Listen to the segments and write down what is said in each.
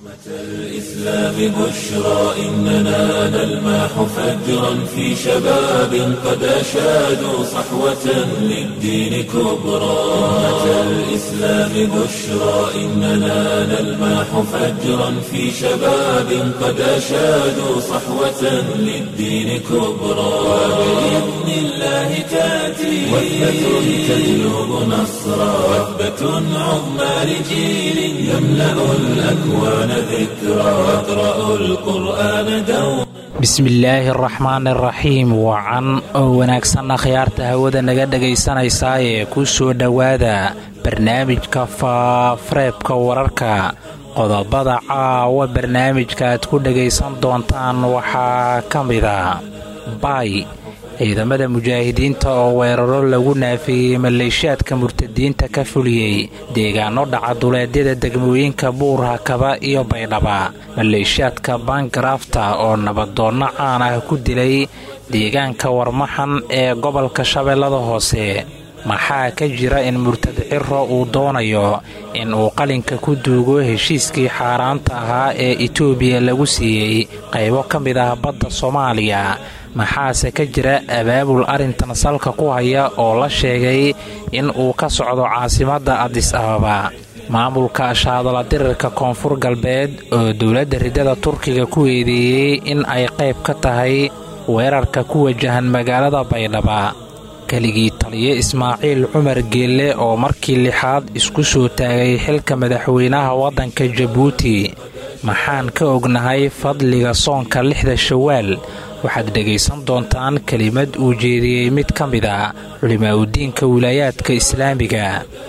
الإسلام بشرى إننا نلمح فجرا في شباب قد أشادوا صحوة للدين كبرى أمة الإسلام بشرى إننا نلمح فجرا في شباب قد أشادوا صحوة للدين كبرى وبإذن الله تأتي وثبة تجلب نصرا وثبة عظمى لجيل يملأ الأكوان ذكرا واقرأوا القرآن دوما bismillaahi araxmaan araxiim wacan oo wanaagsanna khiyaarta hawada naga dhegaysanaysaa ee ku soo dhowaada barnaamijka faafareebka wararka qodobada caawa barnaamijka aad ku dhegaysan doontaan waxaa ka mida baay ciidamada mujaahidiinta oo weeraro lagu naafeeyey maleeshiyaadka murtadiinta ka fuliyey deegaano dhaca duleedyada degmooyinka buurhakaba iyo baydhaba maleeshiyaadka baangarafta oo nabadoonno caan ah ku dilay deegaanka warmaxan ee gobolka shabeellada hoose maxaa ka jira in murtad ciro uu doonayo in uu qalinka ku duugo heshiiskii xaaraanta ahaa ee itoobiya lagu siiyey qaybo ka mid ah badda soomaaliya maxaase ka jira abaabul arrintan salka ku haya oo la sheegay in uu ka socdo caasimadda adis ababa maamulka shaadala dirirka koonfur galbeed oo dowladda riddada turkiga ku eedeeyey in ay qayb ka tahay weerarka ku wajahan magaalada baydhaba keligii taliye ismaaciil cumar geelle oo markii lixaad isku soo taagay xilka madaxweynaha waddanka jabuuti maxaan ka ognahay fadliga soonka lixda shawaal waxaad dhegaysan doontaan kelimad uu jeediyey mid ka mid a culimaaudiinka wilaayaadka islaamiga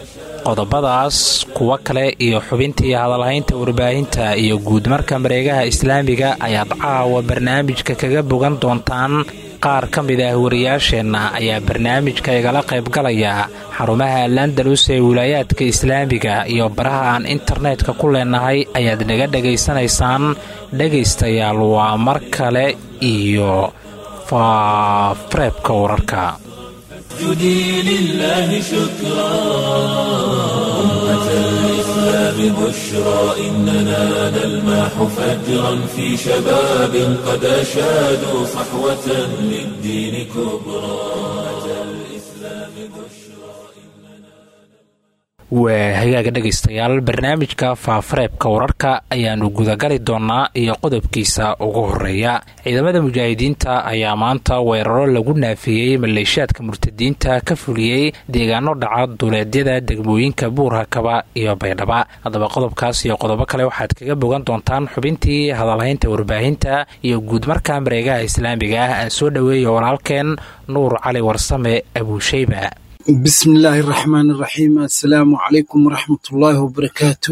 qodobadaas kuwo kale iyo xubintii hadalhaynta warbaahinta iyo guudmarka mareegaha islaamiga ayaad caawa barnaamijka kaga bogan doontaan qaar ka mid ah wariyaasheenna ayaa barnaamijka igala qaybgalaya xarumaha landalus ee wilaayaadka islaamiga iyo baraha aan internetka ku leenahay ayaad naga dhegaysanaysaan dhegaystayaal waa mar kale iyo faafareebka wararka اسجدي لله شكرا أمة الإسلام بشرى إننا نلمح فجرا في شباب قد أشادوا صحوة للدين كبرى أمة الإسلام بشرى waa hagaaga dhegaystayaal barnaamijka faafareebka wararka ayaannu gudagali doonnaa iyo qodobkiisa ugu horeeya ciidamada mujaahidiinta ayaa maanta weeraro lagu naafeeyey maleeshiyaadka murtadiinta ka fuliyey deegaano dhaca duleedyada degmooyinka buurhakaba iyo baydhaba haddaba qodobkaas iyo qodobo kale waxaad kaga bogan doontaan xubintii hadalhaynta warbaahinta iyo guudmarka mareegaha islaamiga ah aan soo dhoweeya walaalkeen nuur cali warsame abuusheyba bismillaahi araxmaan iraxiim assalaamu calaykum waraxmatullaahi wabarakaatu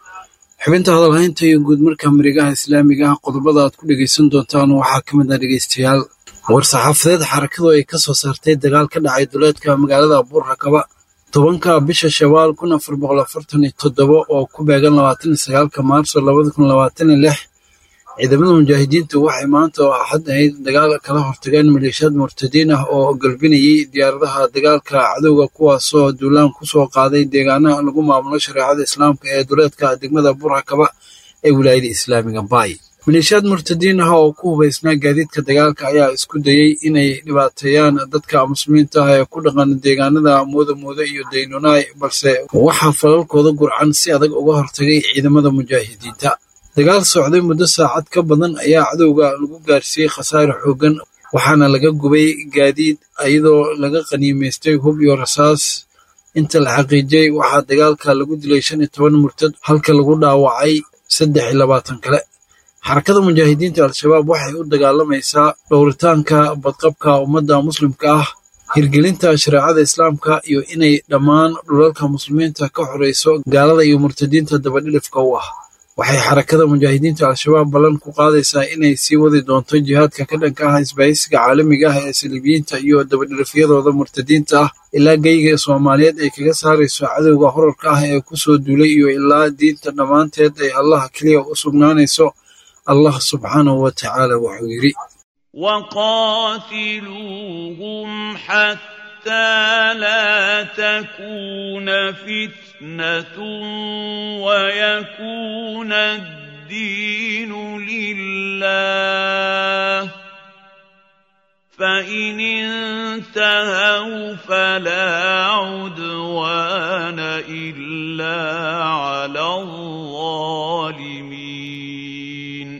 xubinta hadalhaynta iyo guud marka mareegaha islaamiga ah qodobada aad ku dhegaysan doontaan waxaa ka mid ah dhegaystayaal war-saxaafadeed xarakadu ay ka soo saartay dagaal ka dhacay duleedka magaalada buurhakaba tobanka bisha shawaal kun afar boqol afartan iyo toddoba oo ku beegan labaatan iyo sagaalka maarso labada kun labaatan iyo lix ciidamada mujaahidiintu waxay maanta oo axad ahayd dagaal kala hortageen maleeshiyaad murtadiin ah oo galbinayay diyaaradaha dagaalka cadowga kuwaasoo duulaan ku soo qaaday deegaanaha lagu maamulo shareecada islaamka ee duleedka degmada burhakaba ee wilaayada islaamiga baay maleeshiyaad murtadiin ah oo ku hubaysnaa gaadiidka dagaalka ayaa isku dayey inay dhibaateeyaan dadka muslimiinta ah ee ku dhaqan deegaanada muudamoodo iyo daynunaay balse waxaa falalkooda gurcan si adag uga hortagay ciidamada mujaahidiinta dagaal socday muddo saacad ka badan ayaa cadowga lagu gaarsiiyey khasaare xooggan waxaana laga gubay gaadiid iyadoo laga qaniimaystay hub iyo rasaas inta la xaqiijiyey waxaa dagaalka lagu dilay shan iyo toban murtad halka lagu dhaawacay saddex iyo labaatan kale xarakada mujaahidiinta al-shabaab waxay u dagaalamaysaa dhowritaanka badqabka ummadda muslimka ah hirgelinta shareecada islaamka iyo inay dhammaan dhulalka muslimiinta ka xoreyso gaalada iyo murtadiinta dabadhilifka u ah waxay xarakada mujaahidiinta al-shabaab ballan ku qaadaysaa inay sii wadi doonto jihaadka ka dhanka ah isbaahisiga caalamiga ah ee saliibiyiinta iyo dabadhilifyadooda murtadiinta ah ilaa geyga soomaaliyeed ay kaga saarayso cadowga horarka ah ee ku soo duulay iyo ilaa diinta dhammaanteed ay allah keliya u sugnaanayso allah subxaanahu wa tacaala wuxuu yidhi وقاتلوهم حتى لا تكون فتنة ويكون الدين الدين لله فإن انتهوا فلا عدوان إلا على الظالمين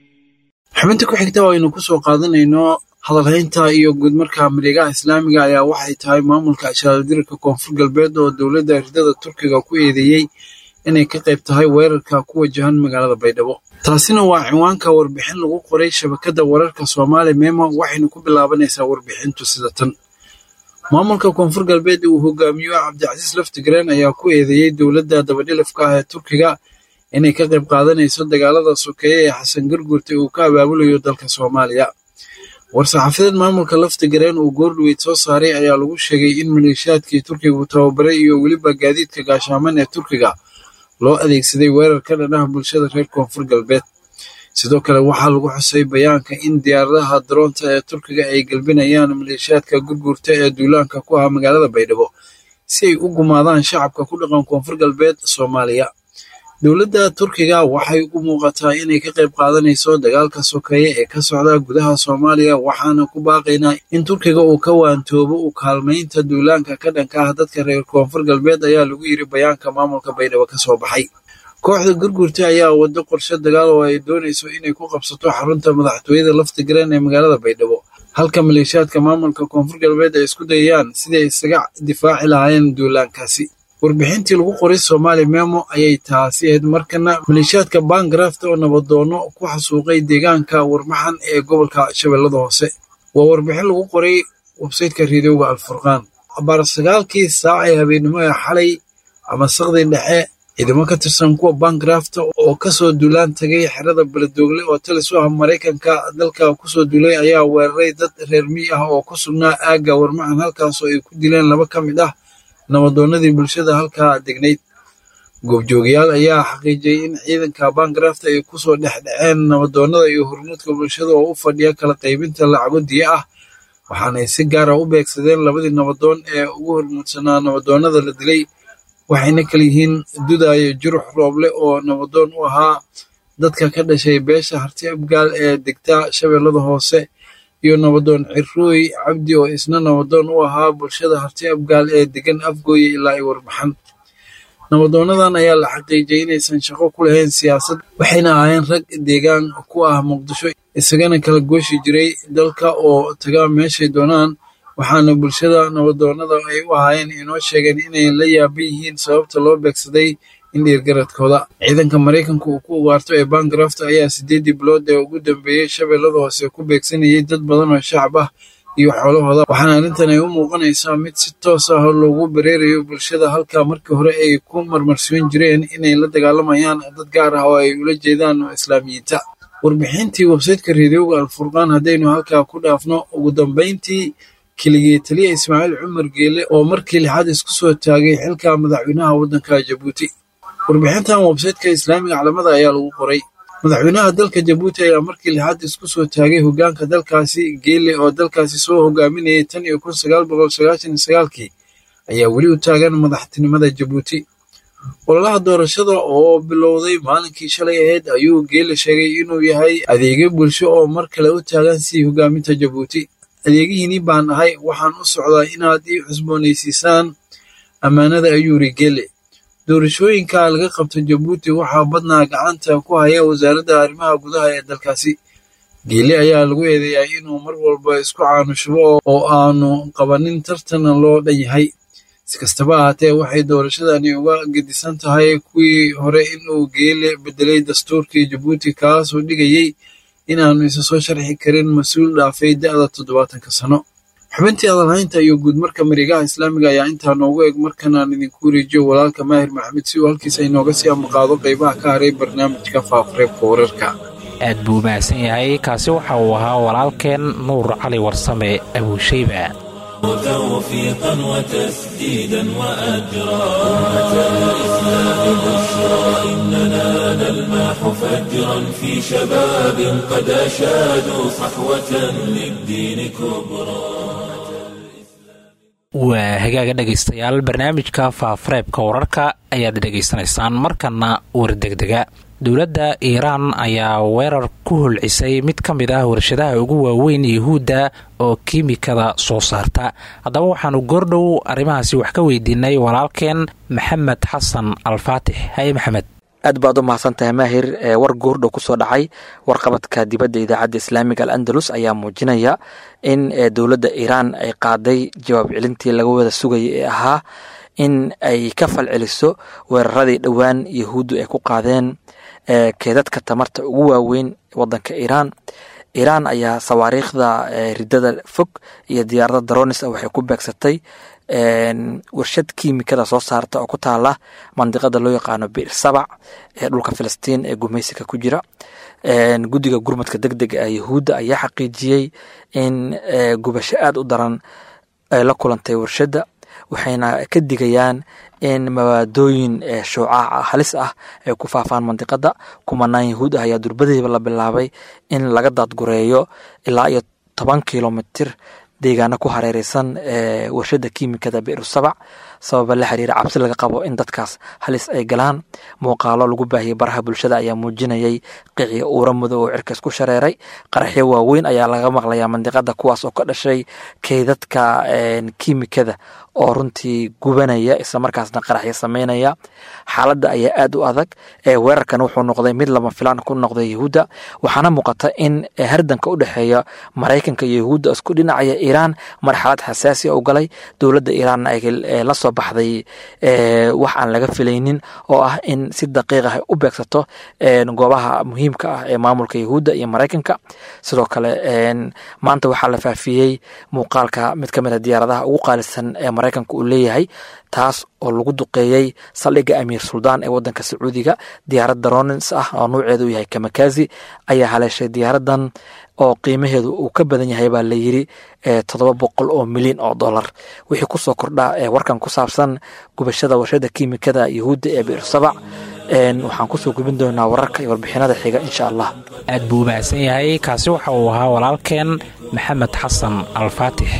xubinta ku xigta oo aynu ku soo qaadanayno hadalhaynta iyo guud marka mareegaha islaamiga ayaa waxay tahay maamulka ashaaldirka koonfur galbeed oo dowladda ridada turkiga ku eedeeyey inay ka qayb tahay weerarka ku wajahan magaalada baydhabo taasina waa cinwaanka warbixin lagu qoray shabakadda wararka soomaali memo waxaynu ku bilaabanaysaa warbixintu sida tan maamulka koonfur galbeed uu hogaamiyo cabdicasiis laftigreen ayaa ku eedeeyey dowladda dabadhilifka ah ee turkiga inay ka qayb qaadanayso dagaalada sokeeye ee xasan garguurta uu ka abaabulayo dalka soomaaliya war-saxaafadeed maamulka laftigareen uu goordhoweyd soo saaray ayaa lagu sheegay in maleeshiyaadkii turkigu tababaray iyo weliba gaadiidka gaashaaman ee turkiga loo adeegsaday weerar ka dhanaha bulshada reer koonfur galbeed sidoo kale waxaa lagu xusay bayaanka in diyaaradaha daroonta ee turkiga ay gelbinayaan maleeshiyaadka gurguurta ee duulaanka ku ah magaalada baydhabo si ay u gumaadaan shacabka ku dhaqan koonfur galbeed soomaaliya dowladda turkiga waxay u muuqataa inay ka qayb qaadanayso dagaalka sokeeye ee ka socda gudaha soomaaliya waxaana ku baaqaynaa in turkiga uu ka waantoobo u kaalmaynta duulaanka ka dhanka ah dadka reer koonfur galbeed ayaa lagu yiri bayaanka maamulka baydhabo ka soo baxay kooxda gurgurta ayaa wado qorshe dagaal oo ay doonayso inay ku qabsato xarunta madaxtooyada laftigreen ee magaalada baydhabo halka maleeshiyaadka maamulka koonfur galbeed ay isku dayayaan siday isaga difaaci lahaayeen duulaankaasi warbixintii lagu qoray soomaali memo ayay taasi ahayd markana maleeshiyaadka baangarafta oo nabadoono ku xasuuqay deegaanka warmaxan ee gobolka shabeellada hoose waa warbixin lagu qoray websayteka reediyoga alfurqaan abaar sagaalkii saac ee habeennimo ee xalay ama saqdii dhexe ciidamo ka tirsan kuwa baangarafta oo kasoo duulaan tagay xerada beledoogle oo talis u ah maraykanka dalka kusoo duulay ayaa weeraray dad reer miy ah oo ku sugnaa aagga warmaxan halkaasoo ay ku dileen laba ka mid ah nabadoonnadii bulshada halkaa degnayd goobjoogayaal ayaa xaqiijiyey in ciidanka baangarafta ay kusoo dhexdhaceen nabadoonnada iyo hormuudka bulshada oo u fadhiya kala qaybinta lacago diya ah waxaanay si gaara u beegsadeen labadii nabadoon ee ugu hormuudsanaa nabadoonnada la dilay waxayna kala yihiin dudaayo jurux rooble oo nabadoon u ahaa dadka ka dhashay beesha harti abgaal ee degta shabeellada hoose iyo nabadoon cirooy cabdi oo isna nabadoon u ahaa bulshada harti abgaal ee degan afgooye ilaa ay warbaxan nabadoonadan ayaa la xaqiijiyey inaysan shaqo ku lahayn siyaasad waxayna ahaayeen rag deegaan ku ah muqdisho isagana kala gooshi jiray dalka oo taga meeshay doonaan waxaana bulshada nabadoonnada ay u ahaayeen inoo sheegeen inay la yaaban yihiin sababta loo beegsaday indhiirgaradkooda ciidanka maraykanka uu ku ugaarto ee baangarafta ayaa sideedii bilood ee ugu dambeeyey shabeellada hoose ku beegsanayay dad badan oo shacab ah iyo xoolahooda waxaana arrintan ay u muuqanaysaa mid si toos ah loogu bareerayo bulshada halka markii hore ay ku marmarsiin jireen inay la dagaalamayaan dad gaar ah oo ay ula jeedaan islaamiyiinta warbixintii websayteka reediyoga alfurqaan haddaynu halkaa ku dhaafno ugu dambayntii keligii taliya ismaaciil cumar geele oo markii lixaad isku soo taagay xilka madaxweynaha waddanka jabuuti warbixintan websayteka islaamiga calamada ayaa lagu qoray madaxweynaha dalka jabuuti ayaa markii lixaad isku soo taagay hoggaanka dalkaasi geele oo dalkaasi soo hogaaminayay tan iyo kun sagaal boqol sagaashan iyo sagaalkii ayaa weli u taagan madaxtinimada jabuuti ololaha doorashada oo bilowday maalinkii shalay ahayd ayuu geele sheegay inuu yahay adeegyo bulsho oo mar kale u taagan sii hogaaminta jabuuti adeegihiinii baan ahay waxaan u socdaa inaad ii cusboonaysiisaan ammaanada ayuu yiri geele doorashooyinka laga qabto jabuuti waxaa badnaa gacanta ku haya wasaaradda arrimaha gudaha ee dalkaasi geele ayaa lagu eedeeyaa inuu mar walba isku caanushubo oo aanu qabanin tartan loo dhan yahay si kastaba ahaatee waxay doorashadani uga gedisan tahay kuwii hore inuu geele bedelay dastuurkii jabuuti kaasoo dhigayey inaanu isa soo sharxi karin mas-uul dhaafay da'da toddobaatanka sano xubintii adalhaynta iyo guudmarka mareegaha islaamiga ayaa intaa noogu eg markanaan idinku wareejiyo walaalka maahir maxamed si uu halkiisa inooga sii amaqaado qaybaha ka haray barnaamijka faafareebka wararka aad buu mahadsan yahay kaasi waxa uu ahaa walaalkeen nuur cali warsame abuushayba توفيقا وتسديدا وأجرا أمة الإسلام بشرى إننا نلمح فجرا في شباب قد أشادوا صحوة للدين كبرى waa hagaaga dhegaystayaal barnaamijka faafareebka wararka ayaad dhegaysanaysaan markana war degdega dowladda iiraan ayaa weerar ku holcisay mid ka mid ah warshadaha ugu waaweyn yuhuudda oo kiimikada soo saarta haddaba waxaanu goordhow arrimahaasi wax ka weydiinay walaalkeen maxamed xasan alfaatix haye maxamed aad baad u mahadsantahay maahir war goordhow kusoo dhacay warqabadka dibadda idaacadda islaamiga al andalus ayaa muujinaya in dowladda iiraan ay qaaday jawaab celintii laga wada sugayay ee ahaa in ay ka falceliso weeraradii dhowaan yahuuddu ay ku qaadeen keedadka tamarta ugu waaweyn wadanka iiraan iiraan ayaa sawaariikhda ridada fog iyo diyaarada daronis ah waxay ku beegsatay warshad kiimikada soo saarta oo ku taala mandiqada loo yaqaano bir sabac ee dhulka filistiin ee gumaysiga ku jira guddiga gurmadka deg dega ee yahuudda ayaa xaqiijiyey in gubasho aada u daran ay la kulantay warshadda waxayna ka digayaan in mabaadooyin shuucaaca halis ah ay ku faafaan mandiqada kumanaan yahuud ah ayaa durbadiiba la bilaabay in laga daadgureeyo ilaa iyo toban kilomitir deegaano ku hareereysan warshada kiimikada biru sabac sababa la xiriira cabsi laga qabo in dadkaas halis ay galaan muuqaalo lagu baahiyey baraha bulshada ayaa muujinayay qiciya uura mudow oo cirka isku shareeray qaraxyo waaweyn ayaa laga maqlayaa mandiqada kuwaas oo ka dhashay keydadka kiimikada oo runtii gubanaya islamarkaasna qaraxyo sameynaya xaaladda ayaa aad u adag weerarkan wuxuu noqday mid lama filaan ku noqday yahuudda waxaana muuqata in hardanka u dhexeeya maraykanka iyo yahuudda isku dhinacaya iiraan marxalad xasaasi u galay dowladda iiraanna ay la soo baxday wax aan laga filaynin oo ah in si daqiiq ah u beegsato goobaha muhiimka ah ee maamulka yahuudda iyo maraykanka sidoo kale maanta waxaa la faafiyey muuqaalka mid ka mid a diyaaradaha ugu qaalisan ee maraykanka uu leeyahay taas oo lagu duqeeyey saldhigga amiir suldaan ee wadanka sacuudiga diyaarad daronins ah oo nuuceedu yahay kamakazi ayaa haleeshay diyaaradan oo qiimaheedu uu ka badan yahay baa layiri toddoba boqol oo milyan oo dollar wixii kusoo kordhaa warkan ku saabsan gubashada warshada kiimikada yahuudda ee bir sabac waxaan kusoo gubin doonaa wararka iyo warbixinada xiga insha allah aad buu u mahadsan yahay kaasi waxa uu ahaa walaalkeen maxamed xasan alfaatix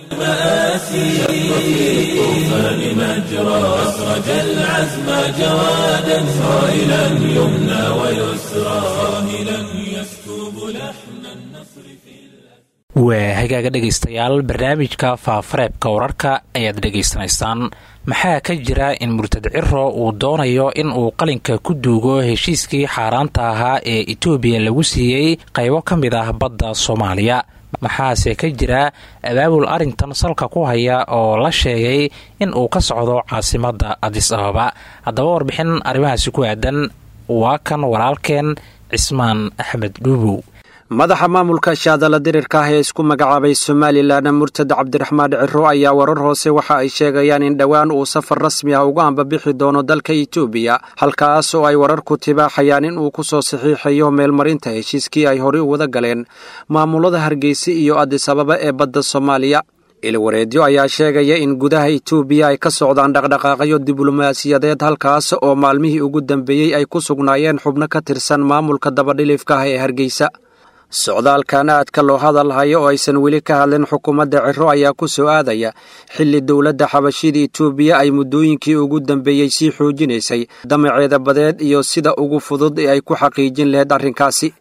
المآسي في الطوفان مجرى أسرج العزم جوادا صائلا يمنى ويسرى صاهلا يسكب لحن النصر في waa hagaaga dhegaystayaal barnaamijka faafareebka wararka ayaad dhegaysanaysaan maxaa ka jira in murtad ciro uu doonayo in uu qalinka ku duugo heshiiskii xaaraanta ahaa ee etoobiya lagu siiyey qaybo ka mid ah badda soomaaliya maxaase ka jira abaabul arrintan salka ku haya oo la sheegay in uu ka socdo caasimadda adis ababa haddaba warbixin arrimahaasi ku aadan waa kan walaalkeen cismaan axmed dhuubow madaxa maamulka shaadala dirirka ah ee isku magacaabay somalilan murtad cabdiraxmaan ciro ayaa warar hoose waxa ay sheegayaan in dhowaan uu safar rasmi ah uga ambabixi doono dalka etoobiya halkaas oo ay wararku tibaaxayaan in uu ku soo saxiixayo meelmarinta heshiiskii ay horey u wada galeen maamulada hargeysa iyo adis ababa ee badda soomaaliya ilwareedyo ayaa sheegaya in gudaha etoobiya ay ka socdaan dhaqdhaqaaqyo diblomaasiyadeed halkaas oo maalmihii ugu dambeeyey ay ku sugnaayeen xubno ka tirsan maamulka dabadhilifka ah ee hargeysa socdaalkan aadka loo hadal hayo oo aysan weli ka hadlin xukuumadda ciro ayaa ku soo aadaya xilli dowladda xabashida etoobiya ay muddooyinkii ugu dambeeyey sii xoojinaysay damaceeda badeed iyo sida ugu fudud ee ay ku xaqiijin lahayd arrinkaasi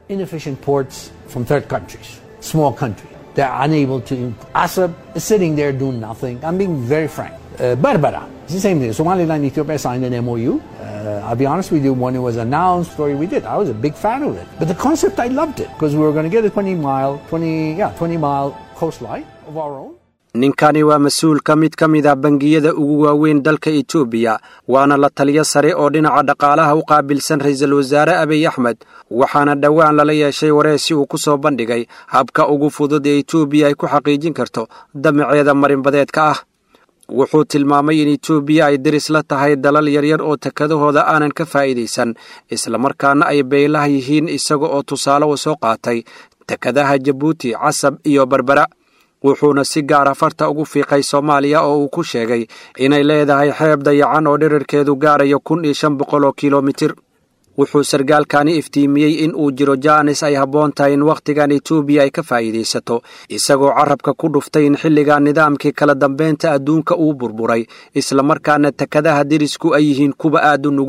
Berbera. It's the same thing. Somaliland and Ethiopia signed an MOU. Uh, I'll be honest with you, when it was announced, story we did, I was a big fan of it. But the concept, I loved it because we were going to get a 20 mile, 20, yeah, 20 mile coastline of our own. ninkani waa mas-uulka mid ka mid ah bangiyada ugu waaweyn dalka etoobiya waana la taliyo sare oo dhinaca dhaqaalaha u qaabilsan ra-iisul wasaare abiy axmed waxaana dhowaan lala yeeshay wareesi uu ku soo bandhigay habka ugu fudud ee etoobiya ay ku xaqiijin karto damaceeda marinbadeedka ah wuxuu tilmaamay in etoobiya ay deris la tahay dalal yaryar oo takadahooda aanan ka faa'iidaysan islamarkaana ay beelaha yihiin isaga oo tusaale u soo qaatay takadaha jabuuti casab iyo berbera wuxuuna si gaara farta ugu fiiqay soomaaliya oo uu ku sheegay inay leedahay xeeb dayacan oo dhirarkeedu gaarayo kun iyo shan boqol oo kilomitir wuxuu sargaalkani iftiimiyey in uu jiro jaanis ay habboon tahay in wakhtigan etoobiya ay ka faa'iidaysato isagoo carabka ku dhuftay in xilligan nidaamkii kala dambeynta adduunka uu burburay islamarkaana takadaha derisku ay yihiin kuwa aad u nugul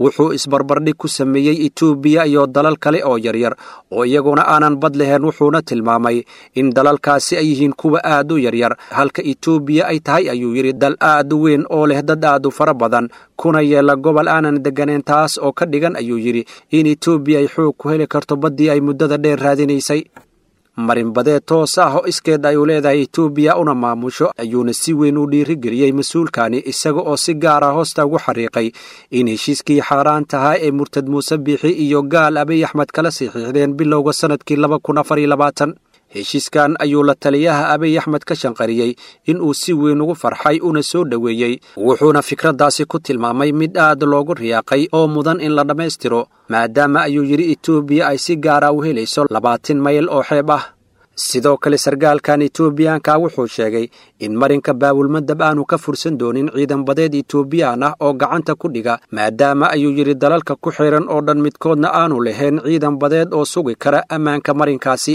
wuxuu isbarbardhig ku sameeyey etoobiya iyo dalal kale oo yaryar oo iyaguna aanan bad lahayn wuxuuna tilmaamay in dalalkaasi ay yihiin kuwa aad u yaryar halka etoobiya ay tahay ayuu yidhi dal aad u weyn oo leh dad aad u fara badan kuna yeela gobol aanan degganayn taas oo ka dhigan ayuu yidhi in etoobiya ay xoog ku heli karto baddii ay muddada dheer raadinaysay marinbadeed toos ah oo iskeed ay u leedahay etoobiya una maamusho ayuuna si weyn u dhiirigeliyey mas-uulkani isaga oo si gaar ah hoosta ugu xariiqay in heshiiskii xaaraan tahaa ee murtad muuse biixi iyo gaal abiy axmed kala saxiixdeen bilowga sannadkii laba kun afar iyo labaatan heshiiskan ayuu la taliyaha abiy axmed ka shanqariyey in uu si weyn ugu farxay una soo dhoweeyey wuxuuna fikraddaasi ku tilmaamay mid aad loogu riyaaqay oo mudan in la dhammaystiro maadaama ayuu yidhi etoobiya ay si gaara u helayso labaatan mayl oo xeeb ah sidoo kale sarkaalkan etoobiyaanka wuxuu sheegay in marinka baabulmadab aanu ka fursan doonin ciidan badeed etoobiyaan ah oo gacanta ku dhiga maadaama ayuu yidhi dalalka ku xiran oo dhan midkoodna aanu lahayn ciidan badeed oo sugi kara ammaanka marinkaasi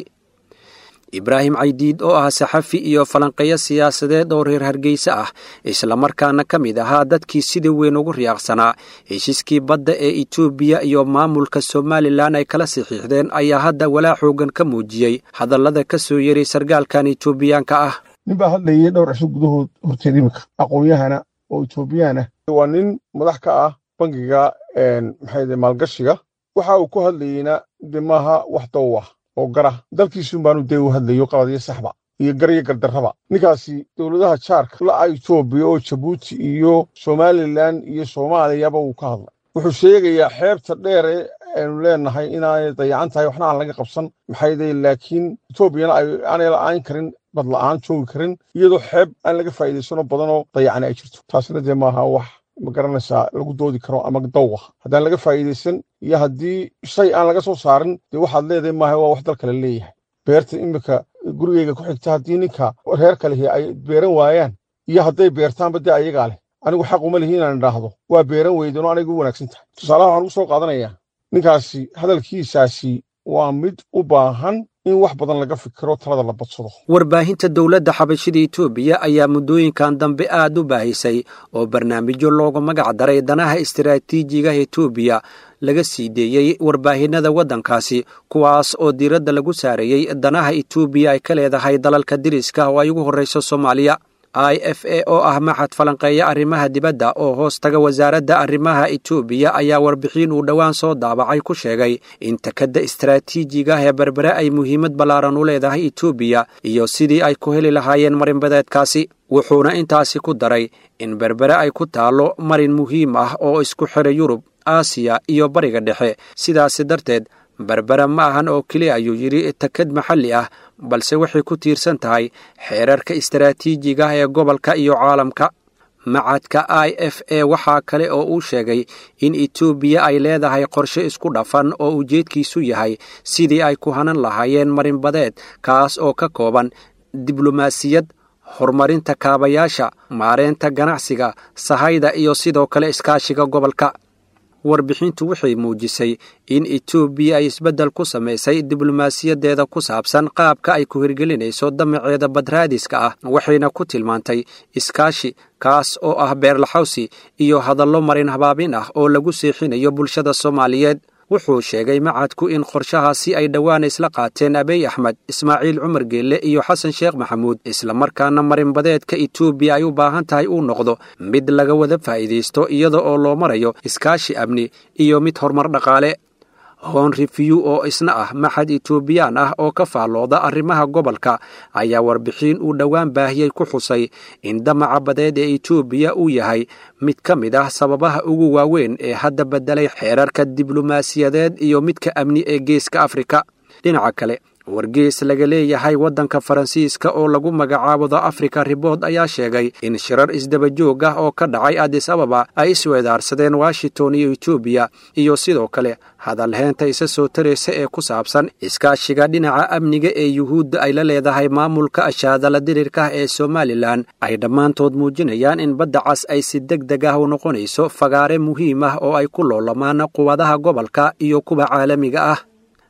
ibraahim caydiid oo ah saxafi iyo falanqeeyo siyaasadeed oo reer hargeysa ah islamarkaana ka mid ahaa dadkii sida weyn ugu riyaaqsanaa heshiiskii badda ee etoobiya iyo maamulka somalilan ay kala saxiixdeen ayaa hadda walaa xoogan ka muujiyey hadallada ka soo yeray sarkaalkan etoobiyaanka ah nin baa hadlayay dhowr cisho gudahood horteed iminka aqoon-yahana oo etoobiyaan ah waa nin madax ka ah bangiga maxay maalgashiga waxa uu ku hadlayeyna de maaha wax dow ah oo gara dalkiisun baanu dee u hadlayo qabadiyo saxba iyo garyo gardarraba ninkaasi dowladaha jaarka la'a etoobiya oo jabuuti iyo somalilan iyo soomaaliyaba wuu ka hadlay wuxuu sheegayaa xeebta dheer ee aynu leenahay inaanay dayacan tahay waxna aan laga qabsan maxayday laakiin etoobiyana aanay la'aan karin bad la'aan joogi karin iyadoo xeeb aan laga faa'iidaysano badanoo dayacani ay jirto taasna dee maaha wax ma garanaysaa lagu doodi karo ama dawah haddaan laga faa'iidaysan iyo haddii shay aan laga soo saarin dee waxaad leedahay maaha waa wax dal kale leeyahay beerta iminka gurigeyga ku xigta haddii ninka reer kalehi ay beeran waayaan iyo hadday beertaanba dee ayagaa leh anigu xaq uma lihi inaan idhaahdo waa beeran weydano aniga u wanaagsan tahay tusaalaha waxaan ugu soo qaadanayaa ninkaasi hadalkiisaasi waa mid u baahan in wax badan laga fikiro talada la badsado warbaahinta dowladda xabashida etoobiya ayaa muddooyinkan dambe aad u baahisay oo barnaamijyo loogu magac daray danaha istaraatiijiga etoobiya laga sii deeyey warbaahinada waddankaasi kuwaas oo diiradda lagu saareeyey danaha etoobiya ay ka leedahay dalalka diriska oo ay ugu horrayso soomaaliya i f a oo ah maxad falanqeeya arrimaha dibadda oo hoos taga wasaaradda arrimaha etoobiya ayaa warbixin uu dhowaan soo daabacay ku sheegay in takadda istaraatiijiga ee berbere ay muhiimad ballaaran u leedahay etoobiya iyo sidii ay ku heli lahaayeen marinbadeedkaasi wuxuuna intaasi ku daray in berbere ay ku taallo marin muhiim ah oo isku xidha yurub aasiya iyo bariga dhexe sidaasi darteed berbera ma ahan oo keliya ayuu yidhi takad maxalli ah balse waxay ku tiirsan tahay xeerarka istaraatiijiga ee gobolka iyo caalamka macadka i f a waxaa kale oo uu sheegay in etoobiya ay leedahay qorshe isku dhafan oo ujeedkiisu yahay sidii ay ku hanan lahaayeen marinbadeed kaas oo ka kooban diblomaasiyad horumarinta kaabayaasha maareynta ganacsiga sahayda iyo sidoo kale iskaashiga gobolka warbixintu waxay muujisay in etoobiya ay isbeddel ku samaysay diblomaasiyadeeda ku saabsan qaabka ay ku hirgelinayso damaceeda badraadiska ah waxayna ku tilmaantay iskaashi kaas oo ah beerlaxawsi iyo hadallo marin habaabin ah oo lagu seexinayo bulshada soomaaliyeed wuxuu sheegay macadku in qorshahaasi ay dhowaan isla qaateen abiy axmed ismaaciil cumar geelle iyo xasan sheekh maxamuud islamarkaana marinbadeedka etoobiya ay u baahan tahay uu noqdo mid laga wada faa'iidaysto iyada oo loo marayo iskaashi amni iyo mid horumar dhaqaale hon refiw oo isna ah maxad etoobiyaan ah oo ka faallooda arrimaha gobolka ayaa warbixin uu dhowaan baahiyey ku xusay in damaca badeed ee etoobiya uu yahay mid ka mid ah sababaha ugu waaweyn ee hadda beddelay xeerarka diblomaasiyadeed iyo midka amni ee geeska afrika dhinaca kale wargees laga leeyahay waddanka faransiiska oo lagu magacaabo the africa ribord ayaa sheegay in shirar isdabajoog ah oo ka dhacay adis ababa ay isweedaarsadeen washington iyo etoobiya iyo sidoo kale hadalheenta isa soo taraysa ee ku saabsan iskaashiga dhinaca amniga ee yuhuudda ay la leedahay maamulka ashaadala dirirkah ee somalilan ay dhammaantood muujinayaan in badda cas ay si deg deg ah u noqonayso fagaare muhiim ah oo ay ku loolamaan quwadaha gobolka iyo kuwa caalamiga ah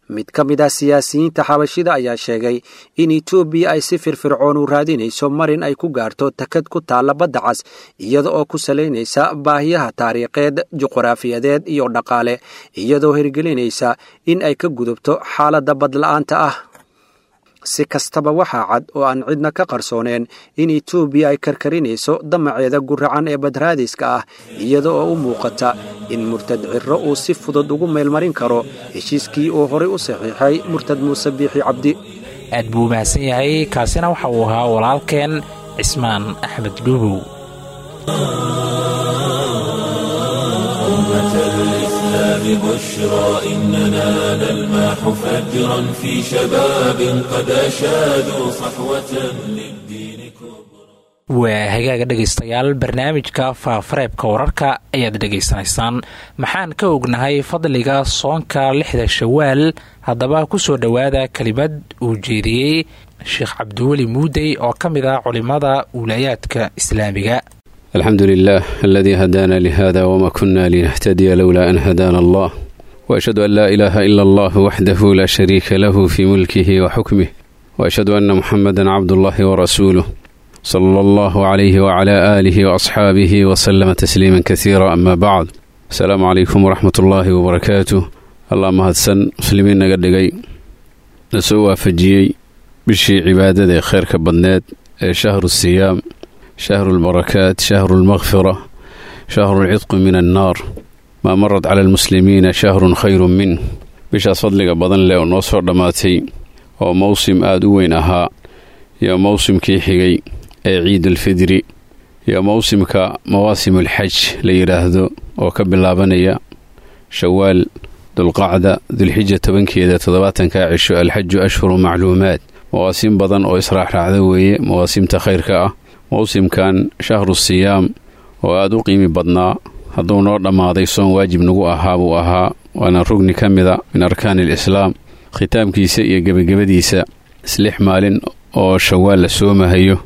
mid ka mid ah siyaasiyiinta xabashida ayaa sheegay in etoobiya ay si firfircoon u raadinayso marin ay ku gaarto takad ku taalla badda cas iyada oo ku salaynaysa baahiyaha taariikheed juqraafiyadeed iyo dhaqaale iyadoo hirgelinaysa in ay ka gudubto xaaladda badla'aanta ah si kastaba waxaa cad oo aan cidna ka qarsooneen in etoobiya ay karkarinayso damaceeda guracan ee badraadiska ah iyada oo u muuqata in murtad cirro uu si fudud ugu meelmarin karo heshiiskii uu horay u saxiixay murtad muuse biixi cabdi aad buu mahadsan yahay kaasina waxa uu ahaa walaalkeen cismaan axmed dhuubow بشرى إننا نلماح فجرا في شباب قد أشادوا صحوة للدين كبرى waa hagaaga dhegaystayaal barnaamijka faafareebka wararka ayaad dhegaysanaysaan maxaan ka ognahay fadliga soonka lixda shawaal haddaba ku soo dhowaada kelimad uu jeediyey sheekh cabdiweli muudey oo ka mid ah culimmada wilayaadka islaamiga الحمد لله الذي هدانا لهذا وما كنا لنهتدي لولا أن هدانا الله وأشهد أن لا إله إلا الله وحده لا شريك له في ملكه وحكمه وأشهد أن محمدا عبد الله ورسوله صلى الله عليه وعلى آله وأصحابه وسلم تسليما كثيرا أما بعد السلام عليكم ورحمة الله وبركاته اللهم هدسن مسلمين نقدقي نسوى فجيي بشي عبادة خير كبنات شهر الصيام شهر البركات شهر المغفرة شهر العتق من النار ما مرت على المسلمين شهر خير منه bishaas fadliga badan leh oo noo soo dhammaatay oo mowsim aada u weyn ahaa iyo mowsimkii xigay ee ciidulfidri iyo mowsimka mawaasimulxaj la yidhaahdo oo ka bilaabanaya shawaal dulqacda dulxija tobankeeda toddobaatankaa cisho alxaju ashhuru macluumaad mawaasim badan oo israaxraacda weeye mawaasimta khayrka ah mowsimkan shahru siyaam oo aada u qiimi badnaa hadduu noo dhammaaday soon waajib nagu ahaa buu ahaa waana rugni ka mida min arkaani alislaam khitaamkiisa iyo gebagabadiisa islix maalin oo shawaal la soomahayo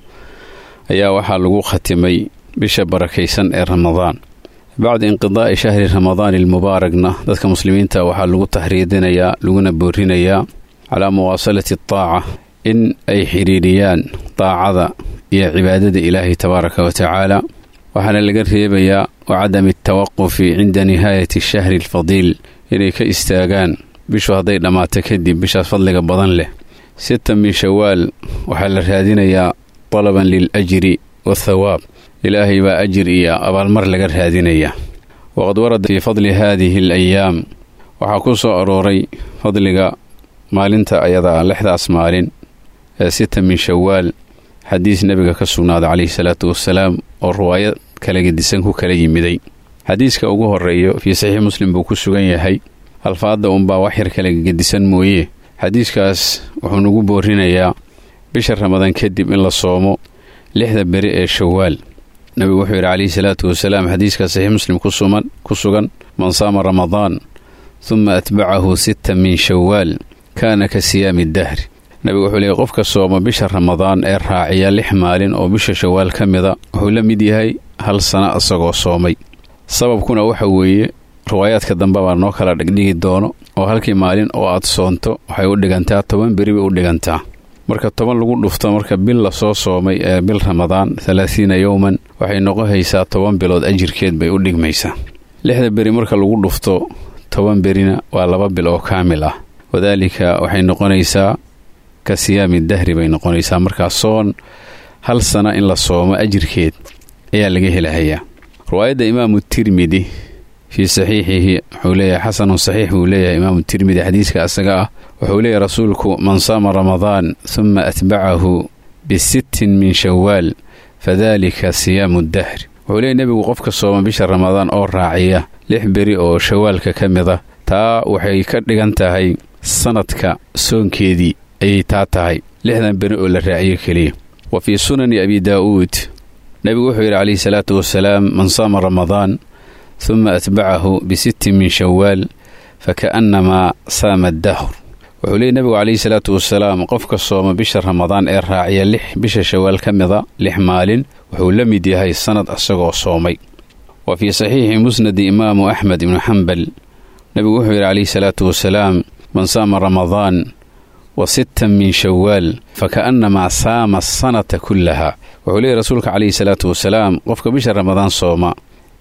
ayaa waxaa lagu khatimay bisha barakaysan ee ramadaan bacda inqidaa'i shahri ramadaani almubaaragna dadka muslimiinta waxaa lagu tahriidinayaa laguna boorinayaa calaa muwaasalati ataaca in ay xidhiidhiyaan daacada iyo cibaadada ilaahay tabaaraka wa tacaala waxaana laga reebayaa wa cadami atawaqufi cinda nihaayati shahri alfadiil inay ka istaagaan bishu hadday dhammaato kadib bishaas fadliga badan leh sita min shawaal waxaa la raadinayaa talaban lil ajri wathawaab ilaahay baa ajir iyo abaalmar laga raadinayaa waqad warada fii fadli haadihi alayaam waxaa ku soo arooray fadliga maalinta ayadaa lixdaas maalin ee sita min shawaal xadiis nebiga ka sugnaaday calayhi salaatu wasalaam oo riwaayad kala gedisan ku kala yimiday xadiiska ugu horeeyo fii saxiix muslim buu ku sugan yahay alfaadda unbaa wax yar kala gedisan mooye xadiiskaas wuxuu nagu boorinayaa bisha ramadaan kadib in la soomo lixda beri ee shawaal nebigu wuxuu yidhi calayhi salaatu wasalaam xadiiska saxiix muslim ku sugan man saama ramadaan huma atbacahu sita min shawaal kaana ka siyaami dahri nebigu wuxuu leeyay qofka sooma bisha ramadaan ee raaciya lix maalin oo bisha shawaal ka mida wuxuu la mid yahay hal sana isagoo soomay sababkuna waxa weeye riwaayaadka dambe baa noo kala dhigdhigi doono oo halkii maalin oo aad soonto waxay u dhigantaa toban beri bay u dhigantaa marka toban lagu dhufto marka bil lasoo soomay ee bil ramadaan halaathiina yowman waxay noqohaysaa toban bilood ajirkeed bay u dhigmaysaa lixda beri marka lagu dhufto toban berina waa laba bil oo kaamil ah wadaalika waxay noqonaysaa ka siyaami dahri bay noqonaysaa markaa soon hal sana in la soomo ajirkeed ayaa laga helahayaa riwaayadda imaamu tirmidi fii saxiixihi wuxuu leeyahay xasanun saxiix buu leeyahay imaamu tirmidi xadiiska asaga ah wuxuu leeyahay rasuulku man saama ramadaan huma atbacahu bisittin min shawaal fadalika siyaamu dahri wuxuu leeyahy nebigu qofka sooma bisha ramadaan oo raaciya lix beri oo shawaalka ka mid a taa waxay ka dhigan tahay sanadka soonkeedii ayay taa tahay lixdan beri oo la raaciyo keliya wa fii sunani abi daa'uud nebigu wuxuu yidhi calayhi salaatu wasalaam man saama ramadaan huma atbacahu bisittin min shawaal faka'annamaa saama dahr wuxuu leeyay nebigu calayhi salaatu wasalaam qofka sooma bisha ramadaan ee raaciya lix bisha shawaal ka mida lix maalin wuxuu la mid yahay sannad isagoo soomay wa fii saxiixi musnadi imaamu axmed ibnu xambal nebigu wuxuu yidhi calayhi salaatu wasalaam man saama ramadaan wa sittan min shawaal fakaannamaa saama asanata kullaha wuxuu leeyahy rasuulka calayhi salaatu wasalaam qofka bisha ramadaan sooma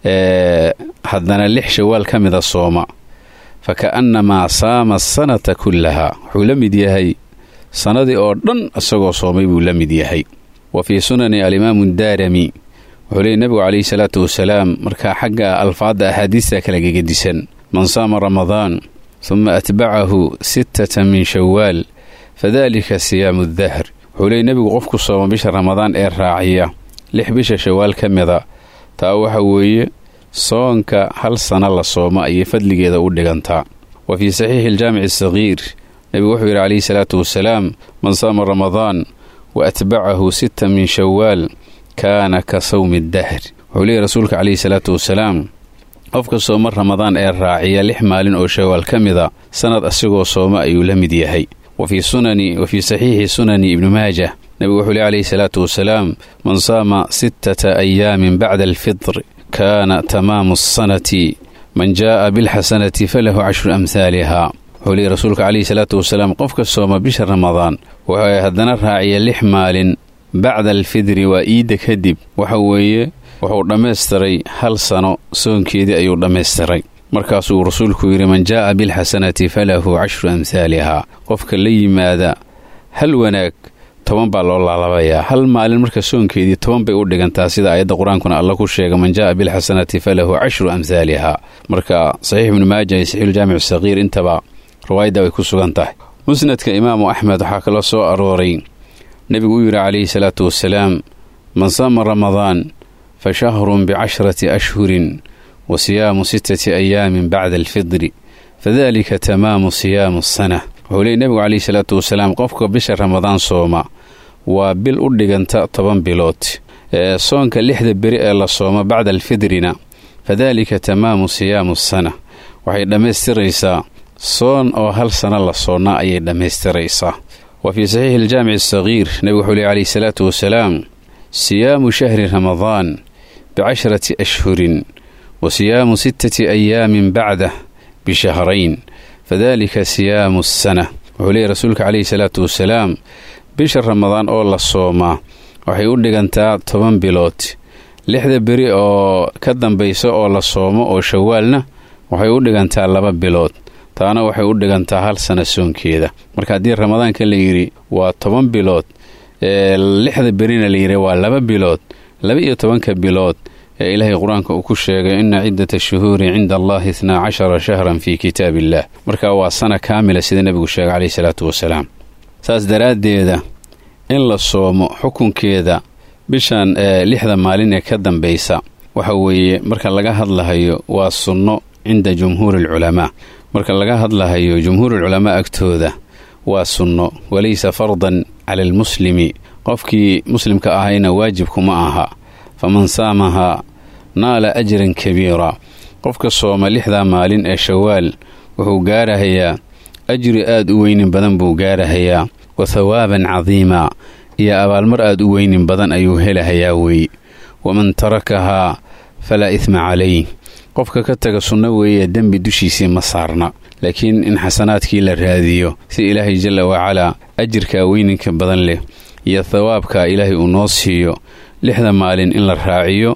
ee haddana lix shawaal ka mida sooma fakaannamaa saama asanata kullaha wuxuu la mid yahay sannadii oo dhan isagoo soomay buu la mid yahay wa fii sunani alimaamu daarami wuxuu leeyay nebigu calayhi salaatu wasalaam markaa xagga alfaadda axaadiista kala gegedisan man saama ramadaan huma atbacahu sittata min shawaal fadalika siyaamu dahr wuxuu leeyay nebigu qofku sooma bisha ramadaan ee raaciya lix bisha shawaal ka mida taa waxa weeye soonka hal sana la sooma ayay fadligeeda u dhigantaa wa fii saxiixi aljaamici asagiir nebigu wuxuu yidhi calayhi salaatu wasalaam man saama ramadaan wa atbacahu sitta min shawaal kaana ka sawmi dahr wuxuu leeyay rasuulka calayhi salaatu wasalaam qofka sooma ramadaan ee raaciya lix maalin oo shawaal ka mida sannad asigoo sooma ayuu la mid yahay wa fii sunani wa fii saxiixi sunani ibni maajah nebigu wuxuu leey calayhi salaatu wasalaam man saama sittata ayaamin bacda alfitr kaana tamaamu asanati man jaa'a bilxasanati falahu cashru amhaaliha wuxuu leeyay rasuulka calayhi salaatu wasalaam qofka sooma bisha ramadaan wuxuu haddana raaciya lix maalin bacda alfidri waa iidda kadib waxa weeye wuxuu dhammaystiray hal sano soonkeedii ayuu dhammaystiray markaasuu rasuulku yidhi man jaa'a bilxasanati falahu cashru amhaaliha qofka la yimaada hal wanaag toban baa loo laalabayaa hal maalin marka soonkeedii toban bay u dhigantaa sida aayadda qur-aankuna alla ku sheega man jaa'a bilxasanati falahu cashru amhaaliha marka saxiix ibnu maaja iyo saxiixuljaamic saqiir intaba riwaayadda way ku sugan tahay musnadka imaamu axmed waxaa kaloo soo arooray nebigu u yidhi calayhi salaatu wasalaam man saama ramadaan fa shahrun bicashrati ashhurin wa siyaamu sittati ayaamin bacda alfidri fadalika tamaamu siyaamu asana wuxuu leeyay nebigu calayhi salaatu wasalaam qofka bisha ramadaan sooma waa bil u dhiganta toban bilood ee soonka lixda beri ee la sooma bacda alfidrina fadalika tamaamu siyaamu asana waxay dhammaystiraysaa soon oo hal sana la soonnaa ayay dhammaystiraysaa wa fii saxiixi aljaamici asagiir nebigu wuxuu leey calayhi salaatu wasalaam siyaamu shahri ramadaan bicashrati ashhurin wa siyaamu sittati ayaamin bacdah bishahrayn fadalika siyaamu asana wuxuu leeyay rasuulka calayhi salaatu wasalaam bisha ramadaan oo la soomaa waxay u dhigantaa toban bilood lixda beri oo ka dambaysa oo la soomo oo shawaalna waxay u dhigantaa laba bilood taana waxay u dhigantaa hal sana soonkeeda marka haddii ramadaanka la yidhi waa toban bilood ee lixda berina layidhi waa laba bilood laba iyo tobanka bilood ee ilaahay qur-aanka uu ku sheegay ina ciddata shuhuuri cinda allahi itnaa cashara shahran fii kitaab illah marka waa sana kaamila sida nebigu sheegay caleyhi salaatu wasalaam saas daraaddeeda in la soomo xukunkeeda bishan ee lixda maalin ee ka dambaysa waxa weeye marka laga hadlahayo waa sunno cinda jumhuuri alculamaa marka laga hadlahayo jumhuurulculamaa agtooda waa sunno walaysa fardan cala almuslimi qofkii muslimka ahayna waajibkuma aha faman saamahaa naala ajran kabiira qofka sooma lixdaa maalin ee shawaal wuxuu gaarahayaa ajri aad u weynin badan buu gaarahayaa wa thawaaban cadiimaa iyo abaalmar aad u weynin badan ayuu helahayaa weeye waman tarakahaa falaa idma calayh qofka ka taga sunno weeye dembi dushiisii ma saarna laakiin in xasanaadkii la raadiyo si ilaahay jalla wacalaa ajirkaa weyninka badan leh iyo thawaabka ilaahay uu noo siiyo lixda maalin in la raaciyo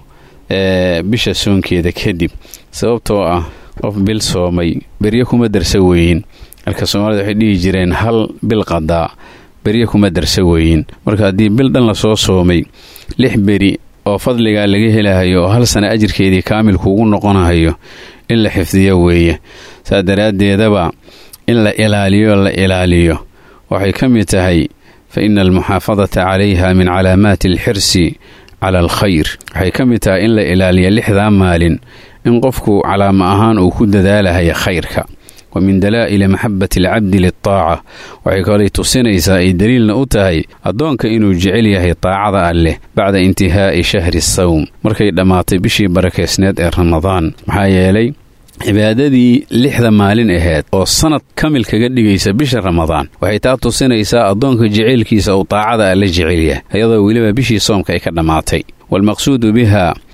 ee bisha soonkeeda kadib sababtoo ah qof bil soomay beryo kuma darsa weyin marka soomaalida waxay dhihi jireen hal bil qadaa beryo kuma darsa weyin marka haddii bil dhan la soo soomay lix beri oo fadligaa laga helahayo oo hal sana ajirkeedii kaamilkuugu noqonahayo in la xifdiyo weeye saa daraaddeedaba in la ilaaliyo la ilaaliyo waxay ka mid tahay fa ina almuxaafadata calayha min calaamaati alxirsi cala alkhayr waxay ka mid tahay in la ilaaliyo lixdaa maalin in qofku calaamo ahaan uu ku dadaalahaya khayrka wa min dalaa'ili maxabati alcabdi litaaca waxay kalay tusinaysaa ay daliilna u tahay addoonka inuu jecel yahay taacada alleh bacda intihaa'i shahri sawm markay dhammaatay bishii barakeysneed ee ramadaan maxaa yeelay cibaadadii lixda maalin aheyd oo sannad kamil kaga dhigaysa bisha ramadaan waxay taa tusinaysaa addoonka jeceylkiisa uu taacada alle jecel yahay iyadoo weliba bishii soomka ay ka dhammaatay waalmaqsuudu biha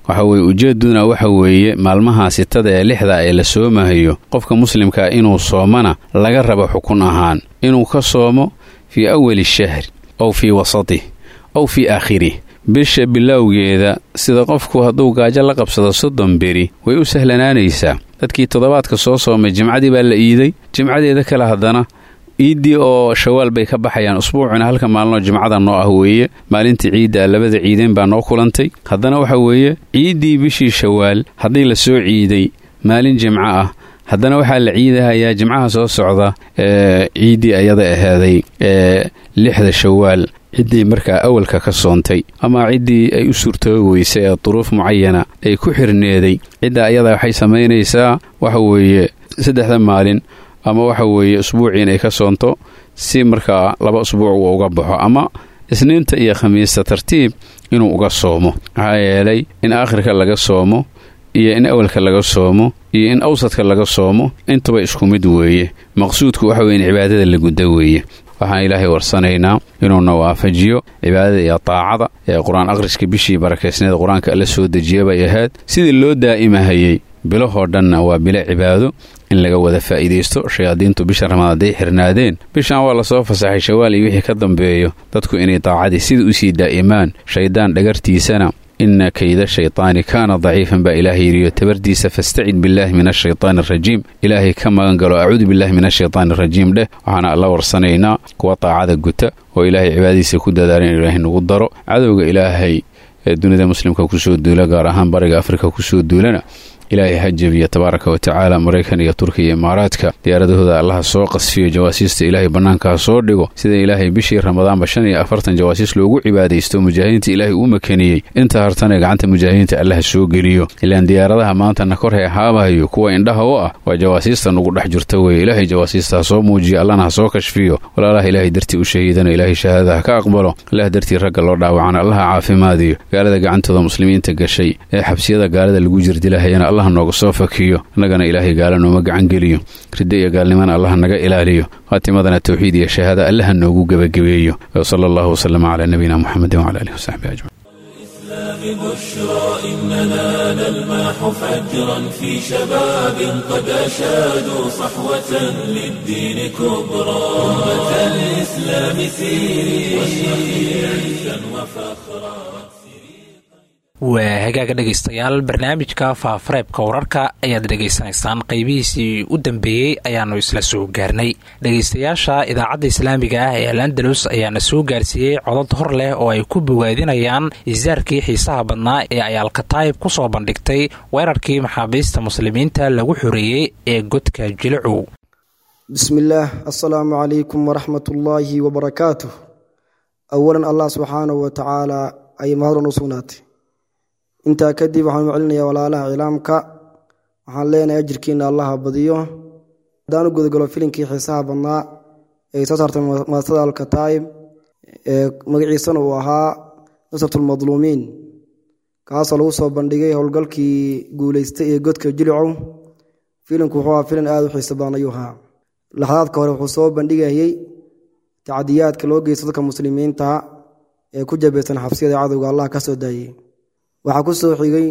waxa weye ujeeduna waxa weeye maalmaha sitada ee lixda ee la soomahayo qofka muslimkaa inuu soomana laga rabo xukun ahaan inuu ka soomo fii awali shahri ow fii wasatih ow fii aakhirih bisha bilowgeeda sida qofku hadduu gaajo la qabsado soddon beri way u sahlanaanaysaa dadkii toddobaadka soo soomay jimcadii baa la iiday jimcadeeda kale haddana ciiddii oo shawaal bay ka baxayaan usbuucuna halka maalnoo jimcada noo ah weeye maalintii ciidda labada ciideen baa noo kulantay haddana waxa weeye ciiddii bishii shawaal haddii la soo ciiday maalin jimco ah haddana waxaa la ciidahayaa jimcaha soo socda ee ciiddii ayada ahaaday ee lixda shawaal ciddii markaa awalka ka soontay ama ciddii ay u suurtoobi weysay ee duruuf mucayana ay ku xirneeday cidda ayada waxay samaynaysaa waxa weeye saddexda maalin ama waxa weeye usbuucii inay ka soonto si markaa laba usbuuc uu uga baxo ama isniinta iyo khamiista tartiib inuu uga soomo maxaa yeelay in aakhirka laga soomo iyo in awalka laga soomo iyo in awsadka laga soomo intuba isku mid weeye maqsuudku waxa weye in cibaadada la gudda weeye waxaan ilaahay warsanaynaa inuuna waafajiyo cibaadada iyo taacada ee qur-aan akhriska bishii barakaysneeda qur-aanka alla soo dejiya bay ahayd sidii loo daa'imahayey bilahoo dhanna waa bilo cibaado in laga wada faa'iidaysto shayaadiintu bisha ramaad hadday xirnaadeen bishan waa lasoo fasaxay shawaal iyo wixii ka dambeeyo dadku inay daacadii sida usii daa'imaan shayddaan dhagartiisana ina kayda shaytaani kaana daciifan baa ilaahay yidhiyo tabardiisa fastacid billaahi min ashaytaani arajiim ilaahay ka magan galo acuudu billahi min ashaytaani arajiim dheh waxaana alla warsanaynaa kuwa daacada guta oo ilaahay cibaadadiisa ku dadaala in ilaahay nagu daro cadowga ilaahay ee dunida muslimka kusoo duula gaar ahaan bariga afrika kusoo duulana ilaahay ha jebiya tabaaraka wa tacaala maraykan iyo turkiya iyo imaaraadka diyaaradahooda allaha soo qasfiyo jawaasiista ilaahay bannaanka ha soo dhigo sida ilaahay bishii ramadaanba shan iyo afartan jawaasiis loogu cibaadaysto mujaahidiinta ilaahay uu makaniyey inta hartana gacanta mujaahidiinta allaha soo geliyo ilaan diyaaradaha maantana kor hee haabahayo kuwa indhaha u ah waa jawaasiista nugu dhex jirta weye ilaahay jawaasiista ha soo muujiyo allana ha soo kashfiyo walaalaha ilaahay dartii u shahiidana ilaahay shahaadada ha ka aqbalo allah dartii ragga loo dhaawacana allaha caafimaadiyo gaalada gacantooda muslimiinta gashay ee xabsiyada gaalada lagu jirdilahayana allah nooga soo fakiyo innagana ilaahay gaala nooma gacangeliyo riddo iyo gaalnimana allah naga ilaaliyo khaatimadana towxiid iyo shahaada allaha noogu gebagabeeyo sala allahu wasalama calaa nabiyina muxamedin wcala alihi wasaxbi ajmaciin بشرى إننا نلمح فجرا في شباب قد أشادوا صحوة للدين كبرى أمة الإسلام سيري واشرقي عزا وفخرا waa hagaaga dhegaystayaal barnaamijka faafareebka wararka ayaad dhegaysanaysaan qeybihiisii u dambeeyey ayaannu isla soo gaarnay dhegaystayaasha idaacadda islaamiga ah ee alandalus ayaana soo gaarsiiyey codod hor leh oo ay ku bogaadinayaan isaarkii xiisaha badnaa ee ay alkataayib ku soo bandhigtay weerarkii maxaabiista muslimiinta lagu xoreeyey ee godka jilicow bismillaah assalaamu calaykum waraxmatullaahi wabarakaatuh awalan allah subxaanahu wa tacaala ayay mahadran u sugnaatay intaa kadib waxaan u celinayaa walaalaha cilaamka waxaan leenahay ajirkiina allaha badiyo haddaan u gudagalo filinkii xiisaha badnaa ee soo saartay maastada alkataayib ee magaciisana uu ahaa nusratulmadluumiin kaasoo lagu soo bandhigay howlgalkii guuleystay ee godka jilicow filinku wuxuu ahaa filin aada u xiisa badan ayuu ahaa laxdaadka hore wuxuu soo bandhigayey tacdiyaadka loo geysto dadka muslimiinta ee ku jabaysan xabsiyada cadowga allah ka soo daayey waxaa ku soo xigay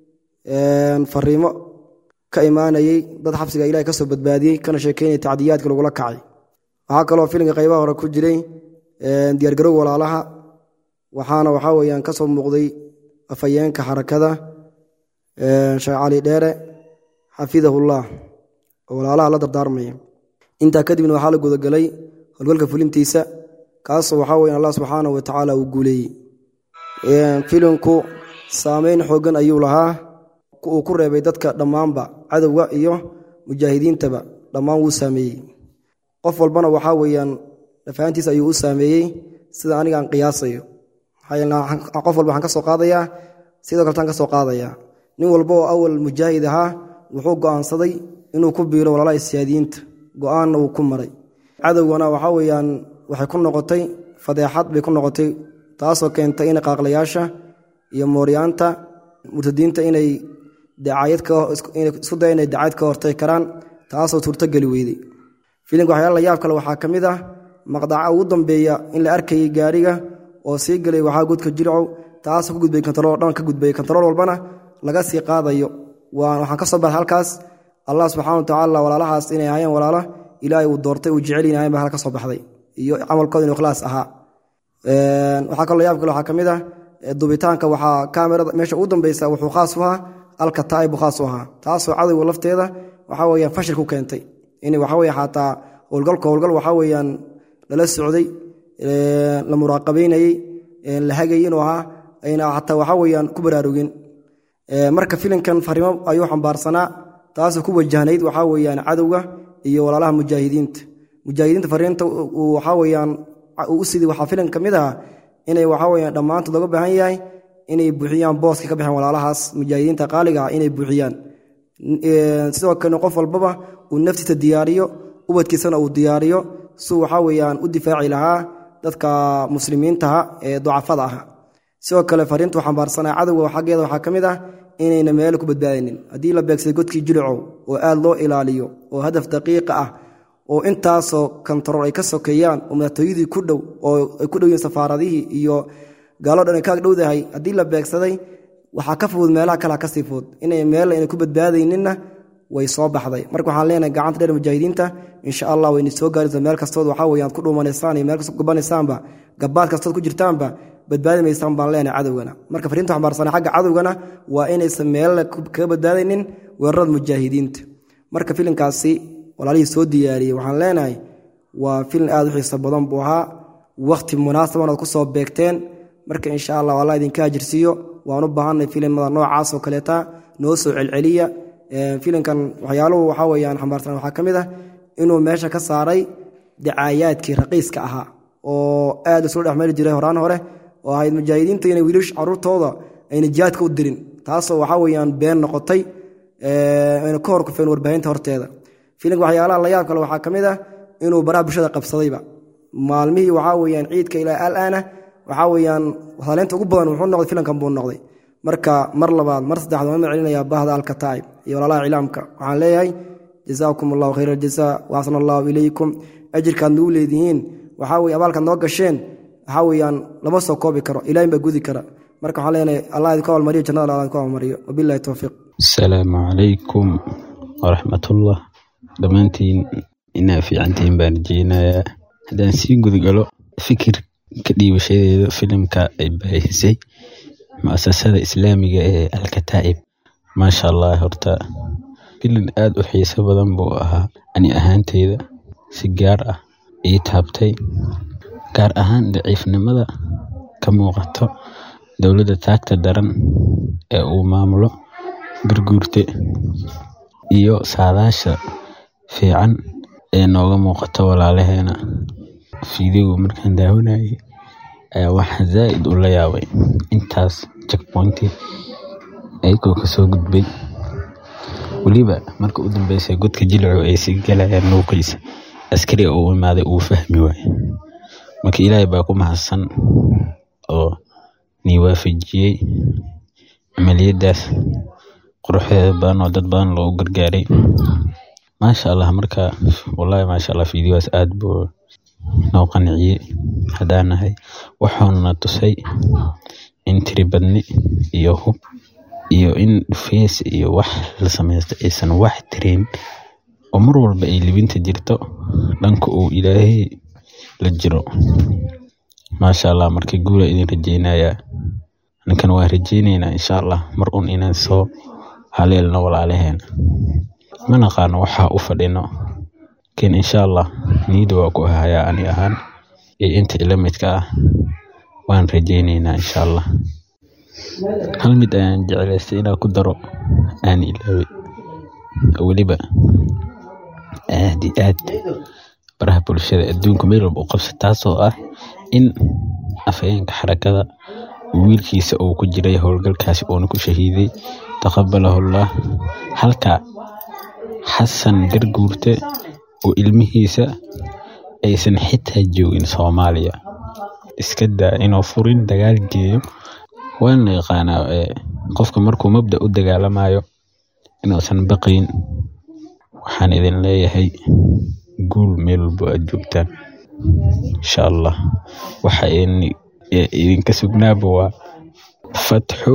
fariimo ka imaanayey dad xabsiga ilahay ka soo badbaadiyey kana sheekeynaya tacdiyaadka lagula kacay waxaa kaloo filimka qaybaha hore ku jiray diyaargarow walaalaha waxaana waxaa weyaan ka soo muuqday afhayeenka xarakada sheekh cali dheere xafidahullah oo walaalaha la dardaarmaya intaa kadibna waxaa la gudagalay howlgalka fulintiisa kaasoo waxaa weyan allah subxaanahu wa tacaala uu guuleeyey filimku saameyn xoogan ayuu lahaa uu ku reebay dadka dhammaanba cadowga iyo mujaahidiintaba dhammaan wuu saameeyey qof walbana waxaa weyaan dhafaantiis ayuu u saameeyey sida aniga aan qiyaasayo qof walba waxaan ka soo qaadayaa sidoo kaletaan ka soo qaadayaa nin walba oo awal mujaahid ahaa wuxuu go'aansaday inuu ku biiro walaalaha siyaadiyiinta go'aanna uu ku maray cadowgana waxaa weyaan waxay ku noqotay fadeexad bay ku noqotay taasoo keentay in qaaqlayaasha iyo mooryaanta murtadiinta inay isku daya inay dacayd ka hortay karaan taasoo suurtogeli weyday filimka waxyaala la yaab kale waxaa ka mid ah maqdaca ugu dambeeya in la arkayay gaariga oo sii gelay waxaa godka jircow taasoo ka gudbay kontarool dhan ka gudbay kontarool walbana laga sii qaadayo waxaan ka soo baxay halkaas allah subxana watacaala walaalahaas inay ahaayeen walaalo ilaahay uu doortay uu jecel yahay baa halka soo baxday iyo camalkooda inuu ikhlaas ahaa waxaa kaloo yaab kale waxaa ka mid ah dubitaanka waxaa kaamirada meesha ugu dambeysa wuxuu khaas u ahaa alkataa'ib buu khaas u ahaa taasoo cadowga lafteeda waxaa weeyaan fashil ku keentay in waxa weeye xataa howlgalka howlgal waxaa weeyaan lala socday la muraaqabeynayey la hagayay inuu ahaa ayna xataa waxaa weeyaan ku baraarugin marka filimkan fariimo ayuu xambaarsanaa taasoo ku wajahnayd waxaa weeyaan cadowga iyo walaalaha mujaahidiinta mujaahidiinta fariinta waxaa weeyaan u sidii waxaa filim ka mid aha inay waxaa weeyaan dhammaantood looga baahan yahay inay buuxiyaan booska ka baxeen walaalahaas mujaahidiinta qaaliga ah inay buuxiyaan sidoo kale qof walbaba uu naftiisa diyaariyo ubadkiisana uu diyaariyo suu waxaa weeyaan u difaaci lahaa dadka muslimiintaha ee ducafada ah sidoo kale fariintu xambaarsanaa cadowga xaggeeda waxaa ka mid ah inayna meelo ku badbaadinin haddii la beegsaday godkii jilicow oo aad loo ilaaliyo oo hadaf daqiiqa ah oo intaasoo kontarool ay ka sokeeyaan oo madaxtooyadii ku dhow oo ay ku dhow yihiin safaaradihii iyo gaaloo dhan ay ka dhowdahay haddii la beegsaday waxaa ka fudud meelaha kale kasii fudud inay meel ayna ku badbaadayninna way soo baxday marka waxaan leenahay gacanta dheer mujaahidiinta insha allah wayna soo gaaraysa meel kastood waxaa weeyaan ku dhuumanaysaan iyo meel kastood gubanaysaanba gabaad kastood ku jirtaanba badbaadi maysaan baan leenahay cadowgana marka fariinta xambaarsanay xagga cadowgana waa inaysan meel kaga badbaadaynin weerarada mujaahidiinta marka filimkaasi walaalihii soo diyaariyey waxaan leenahay waa filim aad u xiiso badan buu ahaa wakhti munaasaban ood ku soo beegteen marka insha allah allah idinka hajirsiiyo waan u baahanay filimada noocaas oo kaleeta noo soo celceliya filimkan waxyaaluhu waxaa weyaan xambaarsan waxaa ka mid ah inuu meesha ka saaray dacaayaadkii raqiiska ahaa oo aad isula dhexmari jiray horaan hore oo ahayd mujaahidiinta inay wiilish caruurtooda ayna jihaadka u dirin taasoo waxaa weyaan been noqotay ayna ka hor kufeen warbaahinta horteeda filimka waxyaalaha la yaab kale waxaa ka mid ah inuu baraha bulshada qabsadayba maalmihii waxaa weyaan ciidka ilaa alaana waxaa weyaan saleynta ugu badan wuxuu noqday filimkan buu noqday marka mar labaad mar saddexaad waan celinayaa bahda alkataa'ib iyo walaalaha iclaamka waxaan leeyahay jazaakum allahu khayr aljaza waaxsana allahu ilaykum ajirkaad nagu leedihiin waxaa weye abaalkaad noo gasheen waxaa weyaan lama soo koobi karo ilaahin baa gudi kara marka waxaan leenahay allah idinku abaalmariyo jannada allah idinku abaalmariyo wabillahi towfiiq asalaamu calaykum waraxmatullah dhammaantiin inaa fiicantihiin baan rajeynayaa haddaan sii gudgalo fikir ka dhiibashadeeda filimka ay baahisay mu'asasada islaamiga ee alkataa'ib maasha allah horta filim aad u xiiso badan buu ahaa ani ahaanteyda si gaar ah ii taabtay gaar ahaan daciifnimada ka muuqato dowladda taagta daran ee uu maamulo garguurte iyo saadaasha fiican ee nooga muuqato walaalaheena fiidiyogu markaan daawanayay ayaa waxaa zaa'id u la yaabay intaas checkpointi ayagoo kasoo gudbay weliba marka u dambeysay godka jilcu ay sii galayaan nuuqiisa askariga uu imaaday uu fahmi waaye marka ilaahay baa ku mahadsan oo nii waafajiyey camaliyadaas quruxdeeda badan oo dad badan loogu gargaaray maasha allah marka wallahi maasha allah fiidiyogaas aad buu noo qanciyey haddaan nahay waxaanuna tusay in tiribadni iyo hub iyo in fees iyo wax la samaysto aysan wax tirin oo mar walba ay libinta jirto dhanka uu ilaahay la jiro maasha allah marka guula idin rajeynayaa ninkan waan rajeyneynaa insha allah mar un inaan soo haleelno walaalaheena ma naqaano waxaa u fadhino laakiin insha allah niyada waa ku hayaa ani ahaan iyo inta ila midka ah waan rajeyneynaa insha allah hal mid ayaan jeclaystay inaan ku daro aan ilaaway weliba aad iyo aad baraha bulshada adduunka meel walba u qabsa taasoo ah in afhayeenka xarakada wiilkiisa uu ku jiray howlgalkaasi uuna ku shahiiday taqabalahullah halka xasan garguurte oo ilmihiisa aysan xitaa joogin soomaaliya iska daa inuu furin dagaal geeyo waan la yaqaanaa qofka markuu mabda u dagaalamayo inuusan baqayn waxaan idin leeyahay guul meel walbo aad joogtaan insha allah waxa idinka sugnaaba waa fatxu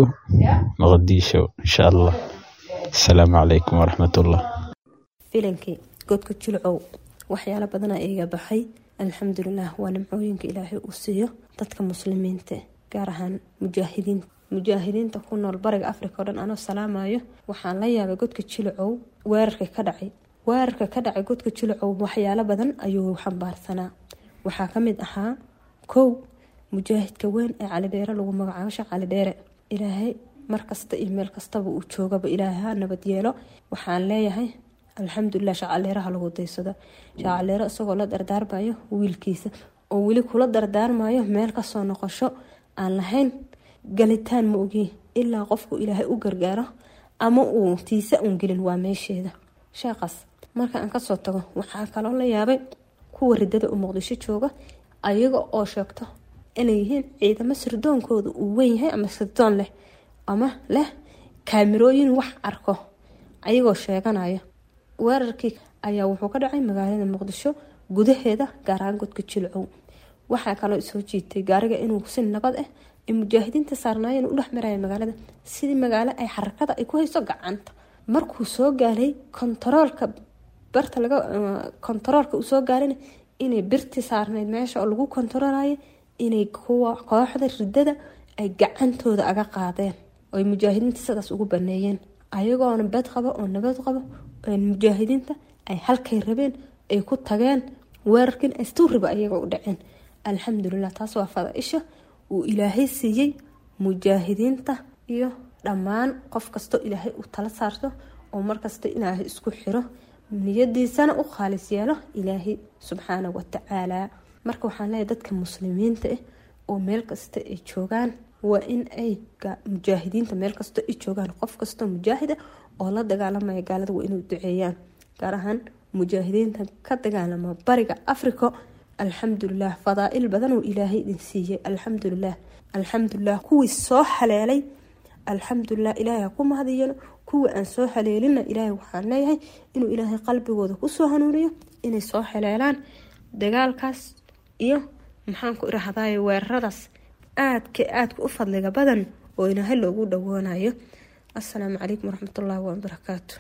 muqdisho insha allah asalaamu calaykum waraxmatullah filankii godka jilcow waxyaalo badana iga baxay alxamdulilah waa nimcooyinka ilaahay uu siiyo dadka muslimiinta gaar ahaan mujaahidiinta mujaahidiinta ku nool bariga africa oo dhan anoo salaamayo waxaan la yaabay godka jilcow weerarka ka dhacay weerarka ka dhacay godka jilcow waxyaalo badan ayuu xambaarsanaa waxaa kamid ahaa kow mujaahidka weyn ee calidheere lagu magacaabo sheekh calidheere ilaahay markasta iyo meel kastaba uu joogaba ilaahay ha nabad yeelo waxaan leeyahay alxamdulilah shacaleeraha lagu daysado shacaleero isagoo la dardaarmayo wiilkiisa oo weli kula dardaarmayo meel kasoo noqosho aan lahayn galitaan ma ogi ilaa qofku ilaahay u gargaaro ama uu tiisa uun gelin waa meesheeda sheekaas marka aan kasoo tago waxaa kaloo la yaabay kuwa ridada u muqdisho jooga ayaga oo sheegto inay yihiin ciidamo sirdoonkooda uu weyn yahay ama sirdoon leh ama leh kaamirooyin wax arko ayagoo sheeganaya weerarkii ayaa wuxuu ka dhacay magaalada muqdisho gudaheeda gaaraan godka jilcow waxaa kaloo soo jiitay gaariga inuu si nabad ah ay mujaahidiinta saarnaayeen u dhex maraya magaalada sidii magaalo ay xarakada ay ku hayso gacanta markuu soo gaaray kontaroolka barta laga kontaroolka uu soo gaarayna inay birti saarnayd meesha oo lagu kontaroolayo inay kuwa kooxda ridada ay gacantooda aga qaadeen oy mujaahidiinta sidaas ugu baneeyeen ayagoona bad qabo oo nabad qabo mujaahidiinta ay halkay rabeen ay ku tageen weerarkiin astuuriba ayaga u dhaceen alxamdulilah taas waa fada-isha uu ilaahay siiyey mujaahidiinta iyo dhammaan qof kastoo ilaahay uu tala saarto oo markasta ilaahay isku xiro niyadiisana u khaalis yeelo ilaahay subxaana watacaala marka waxaan leeyahay dadka muslimiinta ah oo meel kasta ay joogaan waa in ay mujaahidiinta meel kasta ay joogaan qof kastoo mujaahida oo la dagaalamaya gaalada waa inay duceeyaan gaar ahaan mujaahidiinta ka dagaalama bariga africa alxamdulilah fadaa-il badan uu ilaahay idin siiyey alxamdulilah alxamdulilah kuwii soo haleelay alxamdulilah ilaahay ha ku mahadiyano kuwii aan soo haleelina ilaahay waxaan leeyahay inuu ilaahay qalbigooda kusoo hanuuniyo inay soo haleelaan dagaalkaas iyo maxaanku irahdaye weeraradaas aadka aadka u fadliga badan oo ilaahay loogu dhawoonayo asalaamu calaykum waraxmatullaahi wabarakaatu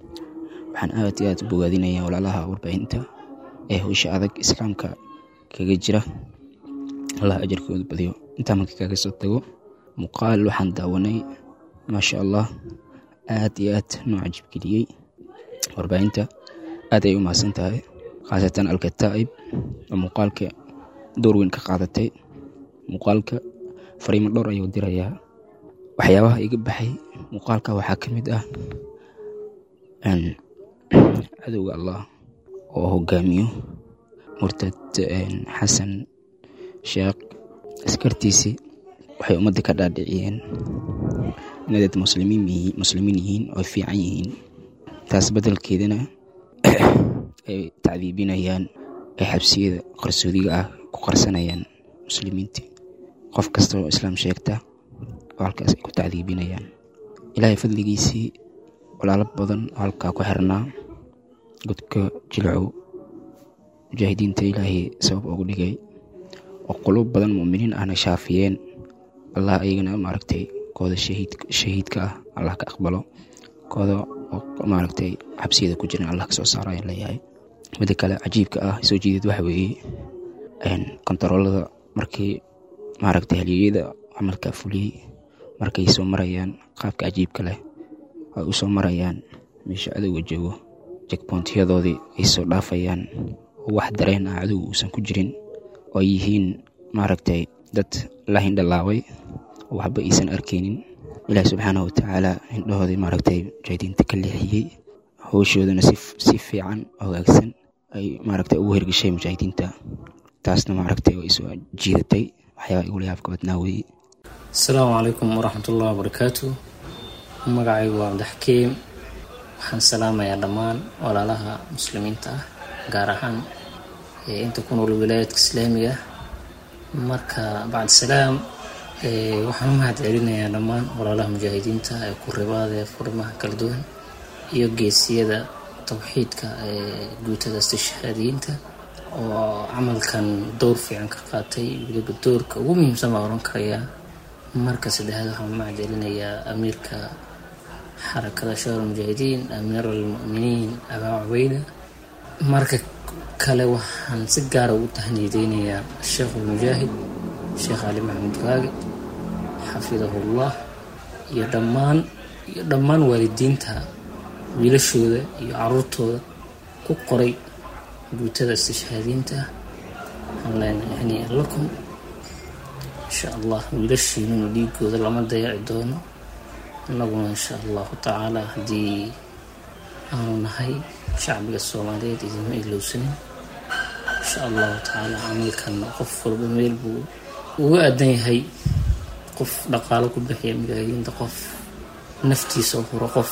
waxaan aad iyo aad u bogaadinayaa walaalaha warbaahinta ee howsha adag islaamka kaga jira allah ajarkooda badiyo intaa marka kaga soo tago muuqaal waxaan daawanay maasha allah aad iyo aad noo cajibgeliyey warbaahinta aad ay u mahadsan tahay khaasatan alkataa'ib oo muuqaalka door weyn ka qaadatay muuqaalka fariimo dhowr ayuu dirayaa waxyaabaha iga baxay muuqaalka waxaa ka mid ah cadowga allah oo hogaamiyo murtad xasan sheekh askartiisii waxay ummadda ka dhaadhiciyeen inay dad muslimiin yihiin oo fiican yihiin taas beddelkeedana ay tacdiibinayaan ay xabsiyada qarsoodiga ah ku qarsanayaan muslimiinta qof kasta oo islaam sheegta oo halkaas ay ku tacdiibinayaan ilaahay fadligiisii walaalo badan oo halkaa ku xirnaa godka jilcow mujaahidiinta ilaahay sabab ugu dhigay oo quluub badan mu'miniin ahna shaafiyeen allah ayagana maaragtay kooda shahiidka ah allah ka aqbalo kooda oo maaragtay xabsiyada ku jiran allah kasoo saaro ayaan leeyahay midda kale cajiibka ah soo jiideed waxa weeye kontaroolada markii maaragtay halyeeyada camalka fuliyey markay soo marayaan qaabka cajiibka leh ay u soo marayaan meesha cadowga joogo jekboontiyadoodii ay soo dhaafayaan oo wax dareen ah cadowga uusan ku jirin oo ay yihiin maaragtay dad la hindhalaabay oo waxba aysan arkaynin ilaahi subxaanahu watacaala hindhahoodii maaragtay mujaahidiinta ka leexiyey howshoodana si fiican hagaagsan ay maaragtay ugu hirgashay mujaahidiinta taasna maaragtay way soo jiidatay waxyaaba igula yaabka badnaa weeye asalaamu calaykum waraxmatullahi wabarakaatu magacaygu waa cabdixakiim waxaan salaamayaa dhammaan walaalaha muslimiinta ah gaar ahaan inta ku nool wilaayadka islaamiga marka bacd salaam waxaan u mahad celinayaa dhammaan walaalaha mujaahidiinta ee ku ribaadee furimaha kala duwan iyo geesiyada tawxiidka ee guutada istishhaadiyiinta oo camalkan dowr fiican ka qaatay weliba doorka ugu muhiimsan baa oran karayaa marka saddexaad waxaan macdelinayaa amiirka xarakada shawar mujaahidiin amiir almu'miniin abaa cubeyda marka kale waxaan si gaara ugu tahniyadeynayaa sheekh ulmujaahid sheekh cali maxamed gaagi xafidahullah iyo dhammaan iyo dhammaan waalidiinta wiilashooda iyo caruurtooda ku qoray guutada istishhaadiinta waxaan leenahay hanii'an lakum insha allah wiilashiinuna dhiigooda lama dayaci doono annaguna insha allahu tacaala haddii aanu nahay shacbiga soomaaliyeed idinma ilowsanin insha allahu tacaala camalkan qof walba meel buu uga aadan yahay qof dhaqaalo ku bixiya mujaahidiinta qof naftiisa huro qof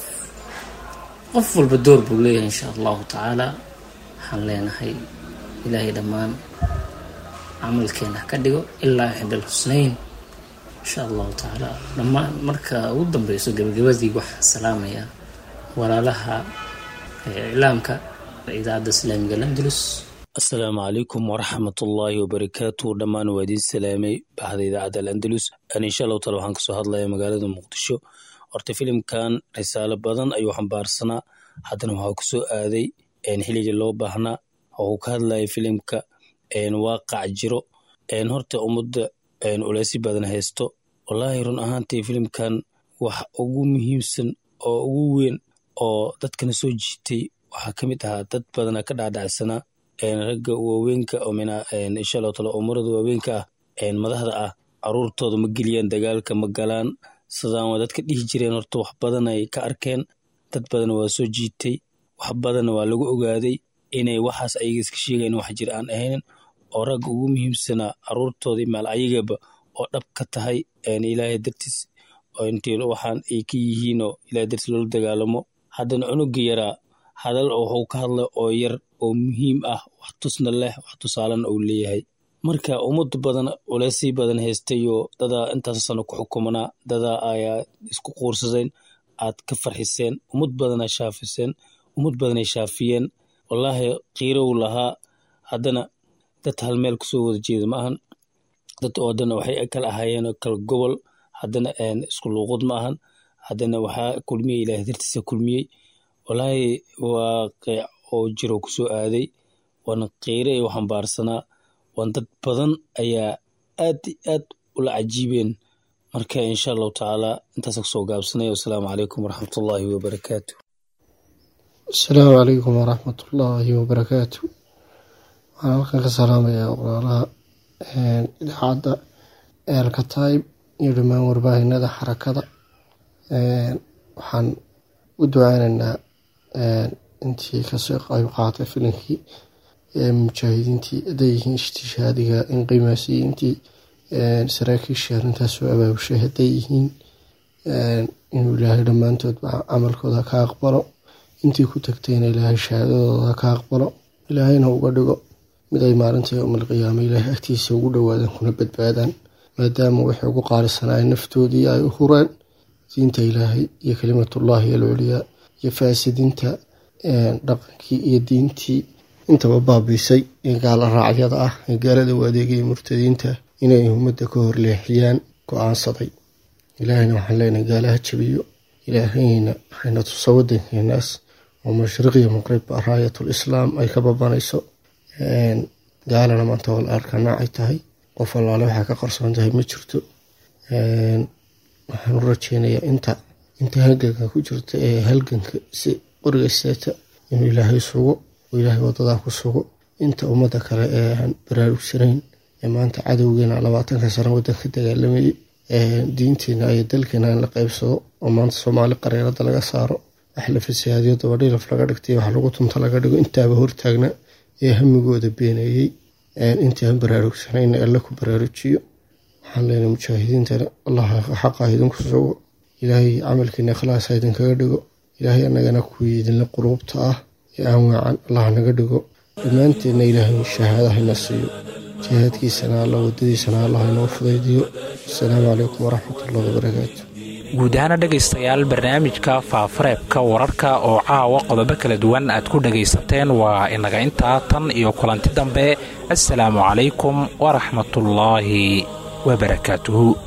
qof walba door buu leeyahay insha allahu tacaala waxaan leenahay ilaahay dhammaan camalkeena ka dhigo ilaa xidhal husnayn insha allahu tacaala dhammaan marka ugu dambeyso gabagabadii waxaan salaamayaa walaalaha iclaamka idaacadda islaamiga landulus asalaamu calaykum waraxmatullaahi wabarakaatu dhammaan waa idiin salaamay bahda idaacadda alandalus insha allahu taala waxaan kasoo hadlayaa magaalada muqdisho horta filimkan risaalo badan ayuu xambaarsanaa haddana waxaa kusoo aaday xilligii loo baahnaa waxuu ka hadlaya filimka waaqac jiro horta ummadda uleesi badan haysto wallaahi run ahaantii filimkan wax ugu muhiimsan oo ugu weyn oo dadkana soo jiitay waxaa ka mid ahaa dad badana ka dhaadhacsanaa ragga waaweynka insha allahu taala umurada waaweynka ah madaxda ah caruurtooda ma geliyaan dagaalka ma galaan sidaan waa dadka dhihi jireen horta wax badan ay ka arkeen dad badan waa soo jiitay wax badanna waa lagu ogaaday inay waxaas ayaga iska sheegayn wax jir aan ahaynin oo ragga ugu muhiimsanaa caruurtoodii maal ayagaba oo dhab ka tahay ilaahay dartiis intii waxaan ay ka yihiinoo ilahay dartiis loola dagaalamo haddana cunuga yaraa hadal wuxuu ka hadla oo yar oo muhiim ah wax tusna leh wax tusaalena uu leeyahay marka ummad badan uleysii badan haystayoo dadaa intaas sano ku xukumanaa dadaa ayaa isku quursadeen aad ka farxiseen ummad badanaa shaafiseen ummad badanay shaafiyeen wallaahi qiirow lahaa haddana dad hal meel kusoo wada jeeda ma ahan dad oo haddana waxay kala ahaayeen kala gobol haddana isku luuqud ma ahan haddana waxaa kulmiyey ilaahay dartiisa kulmiyey wallaahi waaqic oo jiro kusoo aaday waana qiire ay u xambaarsanaa waan dad badan ayaa aad i aad ula cajiibeen marka insha allahu tacaala intaasa kusoo gaabsanaya wasalaamu calaykum waraxmatullaahi wabarakaatu asalaamu calaykum waraxmatullaahi wabarakaatu waxaan halkan ka salaamayaa walaalaha idaacadda eelka taib iyo dhammaan warbaahinada xarakada waxaan u duceynaynaa intii kasoo qayb qaatay filinkii mujaahidiintii hadday yihiin istishhaadiga inqimaasiyiintii saraakiishii arrintaas soo abaabushay hadday yihiin inuu ilaahay dhammaantoodba camalkooda ka aqbalo intii ku tagtayna ilaahay shahaadadooda ka aqbalo ilaahayna uga dhigo mid ay maalinta yowmalqiyaama ilaahay agtiisa ugu dhowaadaan kuna badbaadaan maadaama waxay ugu qaalisanaaye naftoodii ay u hureen diinta ilaahay iyo kalimatullaahi alculiyaa iyo faasidinta dhaqankii iyo diintii intaba baabiisay ee gaala raacyada ah ee gaalada u adeegaya murtadiinta inay ummadda ka horleexiyaan go-aansaday ilaahayna waxaan leenahay gaalaha jabiyo ilaahayna waxayna tusa wadankeenaas oo mashriqiyo maqribba raayatul islaam ay ka babanayso gaalana maanta wal arka noocay tahay qof allaale waxaa ka qarsoon tahay ma jirto waxaan u rajeynayaa inta inta halganka ku jirta ee halganka si qoriga seeta inuu ilaahay sugo oo ilaahay wadadaa ku sugo inta ummadda kale ee aan baraarugsanayn ee maanta cadowgeena labaatanka sano waddanka dagaalamayay diinteena iyo dalkeena in la qaybsado oo maanta soomaali qareerada laga saaro wax la fasahaadiyo dabadhilaf laga dhigtay wax lagu tunta laga dhigo intaaba hortaagna ee hamigooda beeneeyey intii aan baraarugsanayn alla ku baraarujiyo waxaan leenahay mujaahidiintana allah xaqa idinku sugo ilaahay camalkiina ikhlaasa idinkaga dhigo ilaahay anagana kuwii idinla quluubta ah ee aan waacan allah naga dhigo dhammaanteedna ilaahay shahaadahayna siiyo jihaadkiisana alla wadadiisana allah inoo fudaydiyo asalaamu calaykum waraxmatullahi wabarakaatu guud ahaana dhegaystayaal barnaamijka faafareebka wararka oo caawa qodobo kala duwan aad ku dhagaysateen waa inaga intaa tan iyo kulanti dambe assalaamu calaykum waraxmatullaahi wabarakaatuhu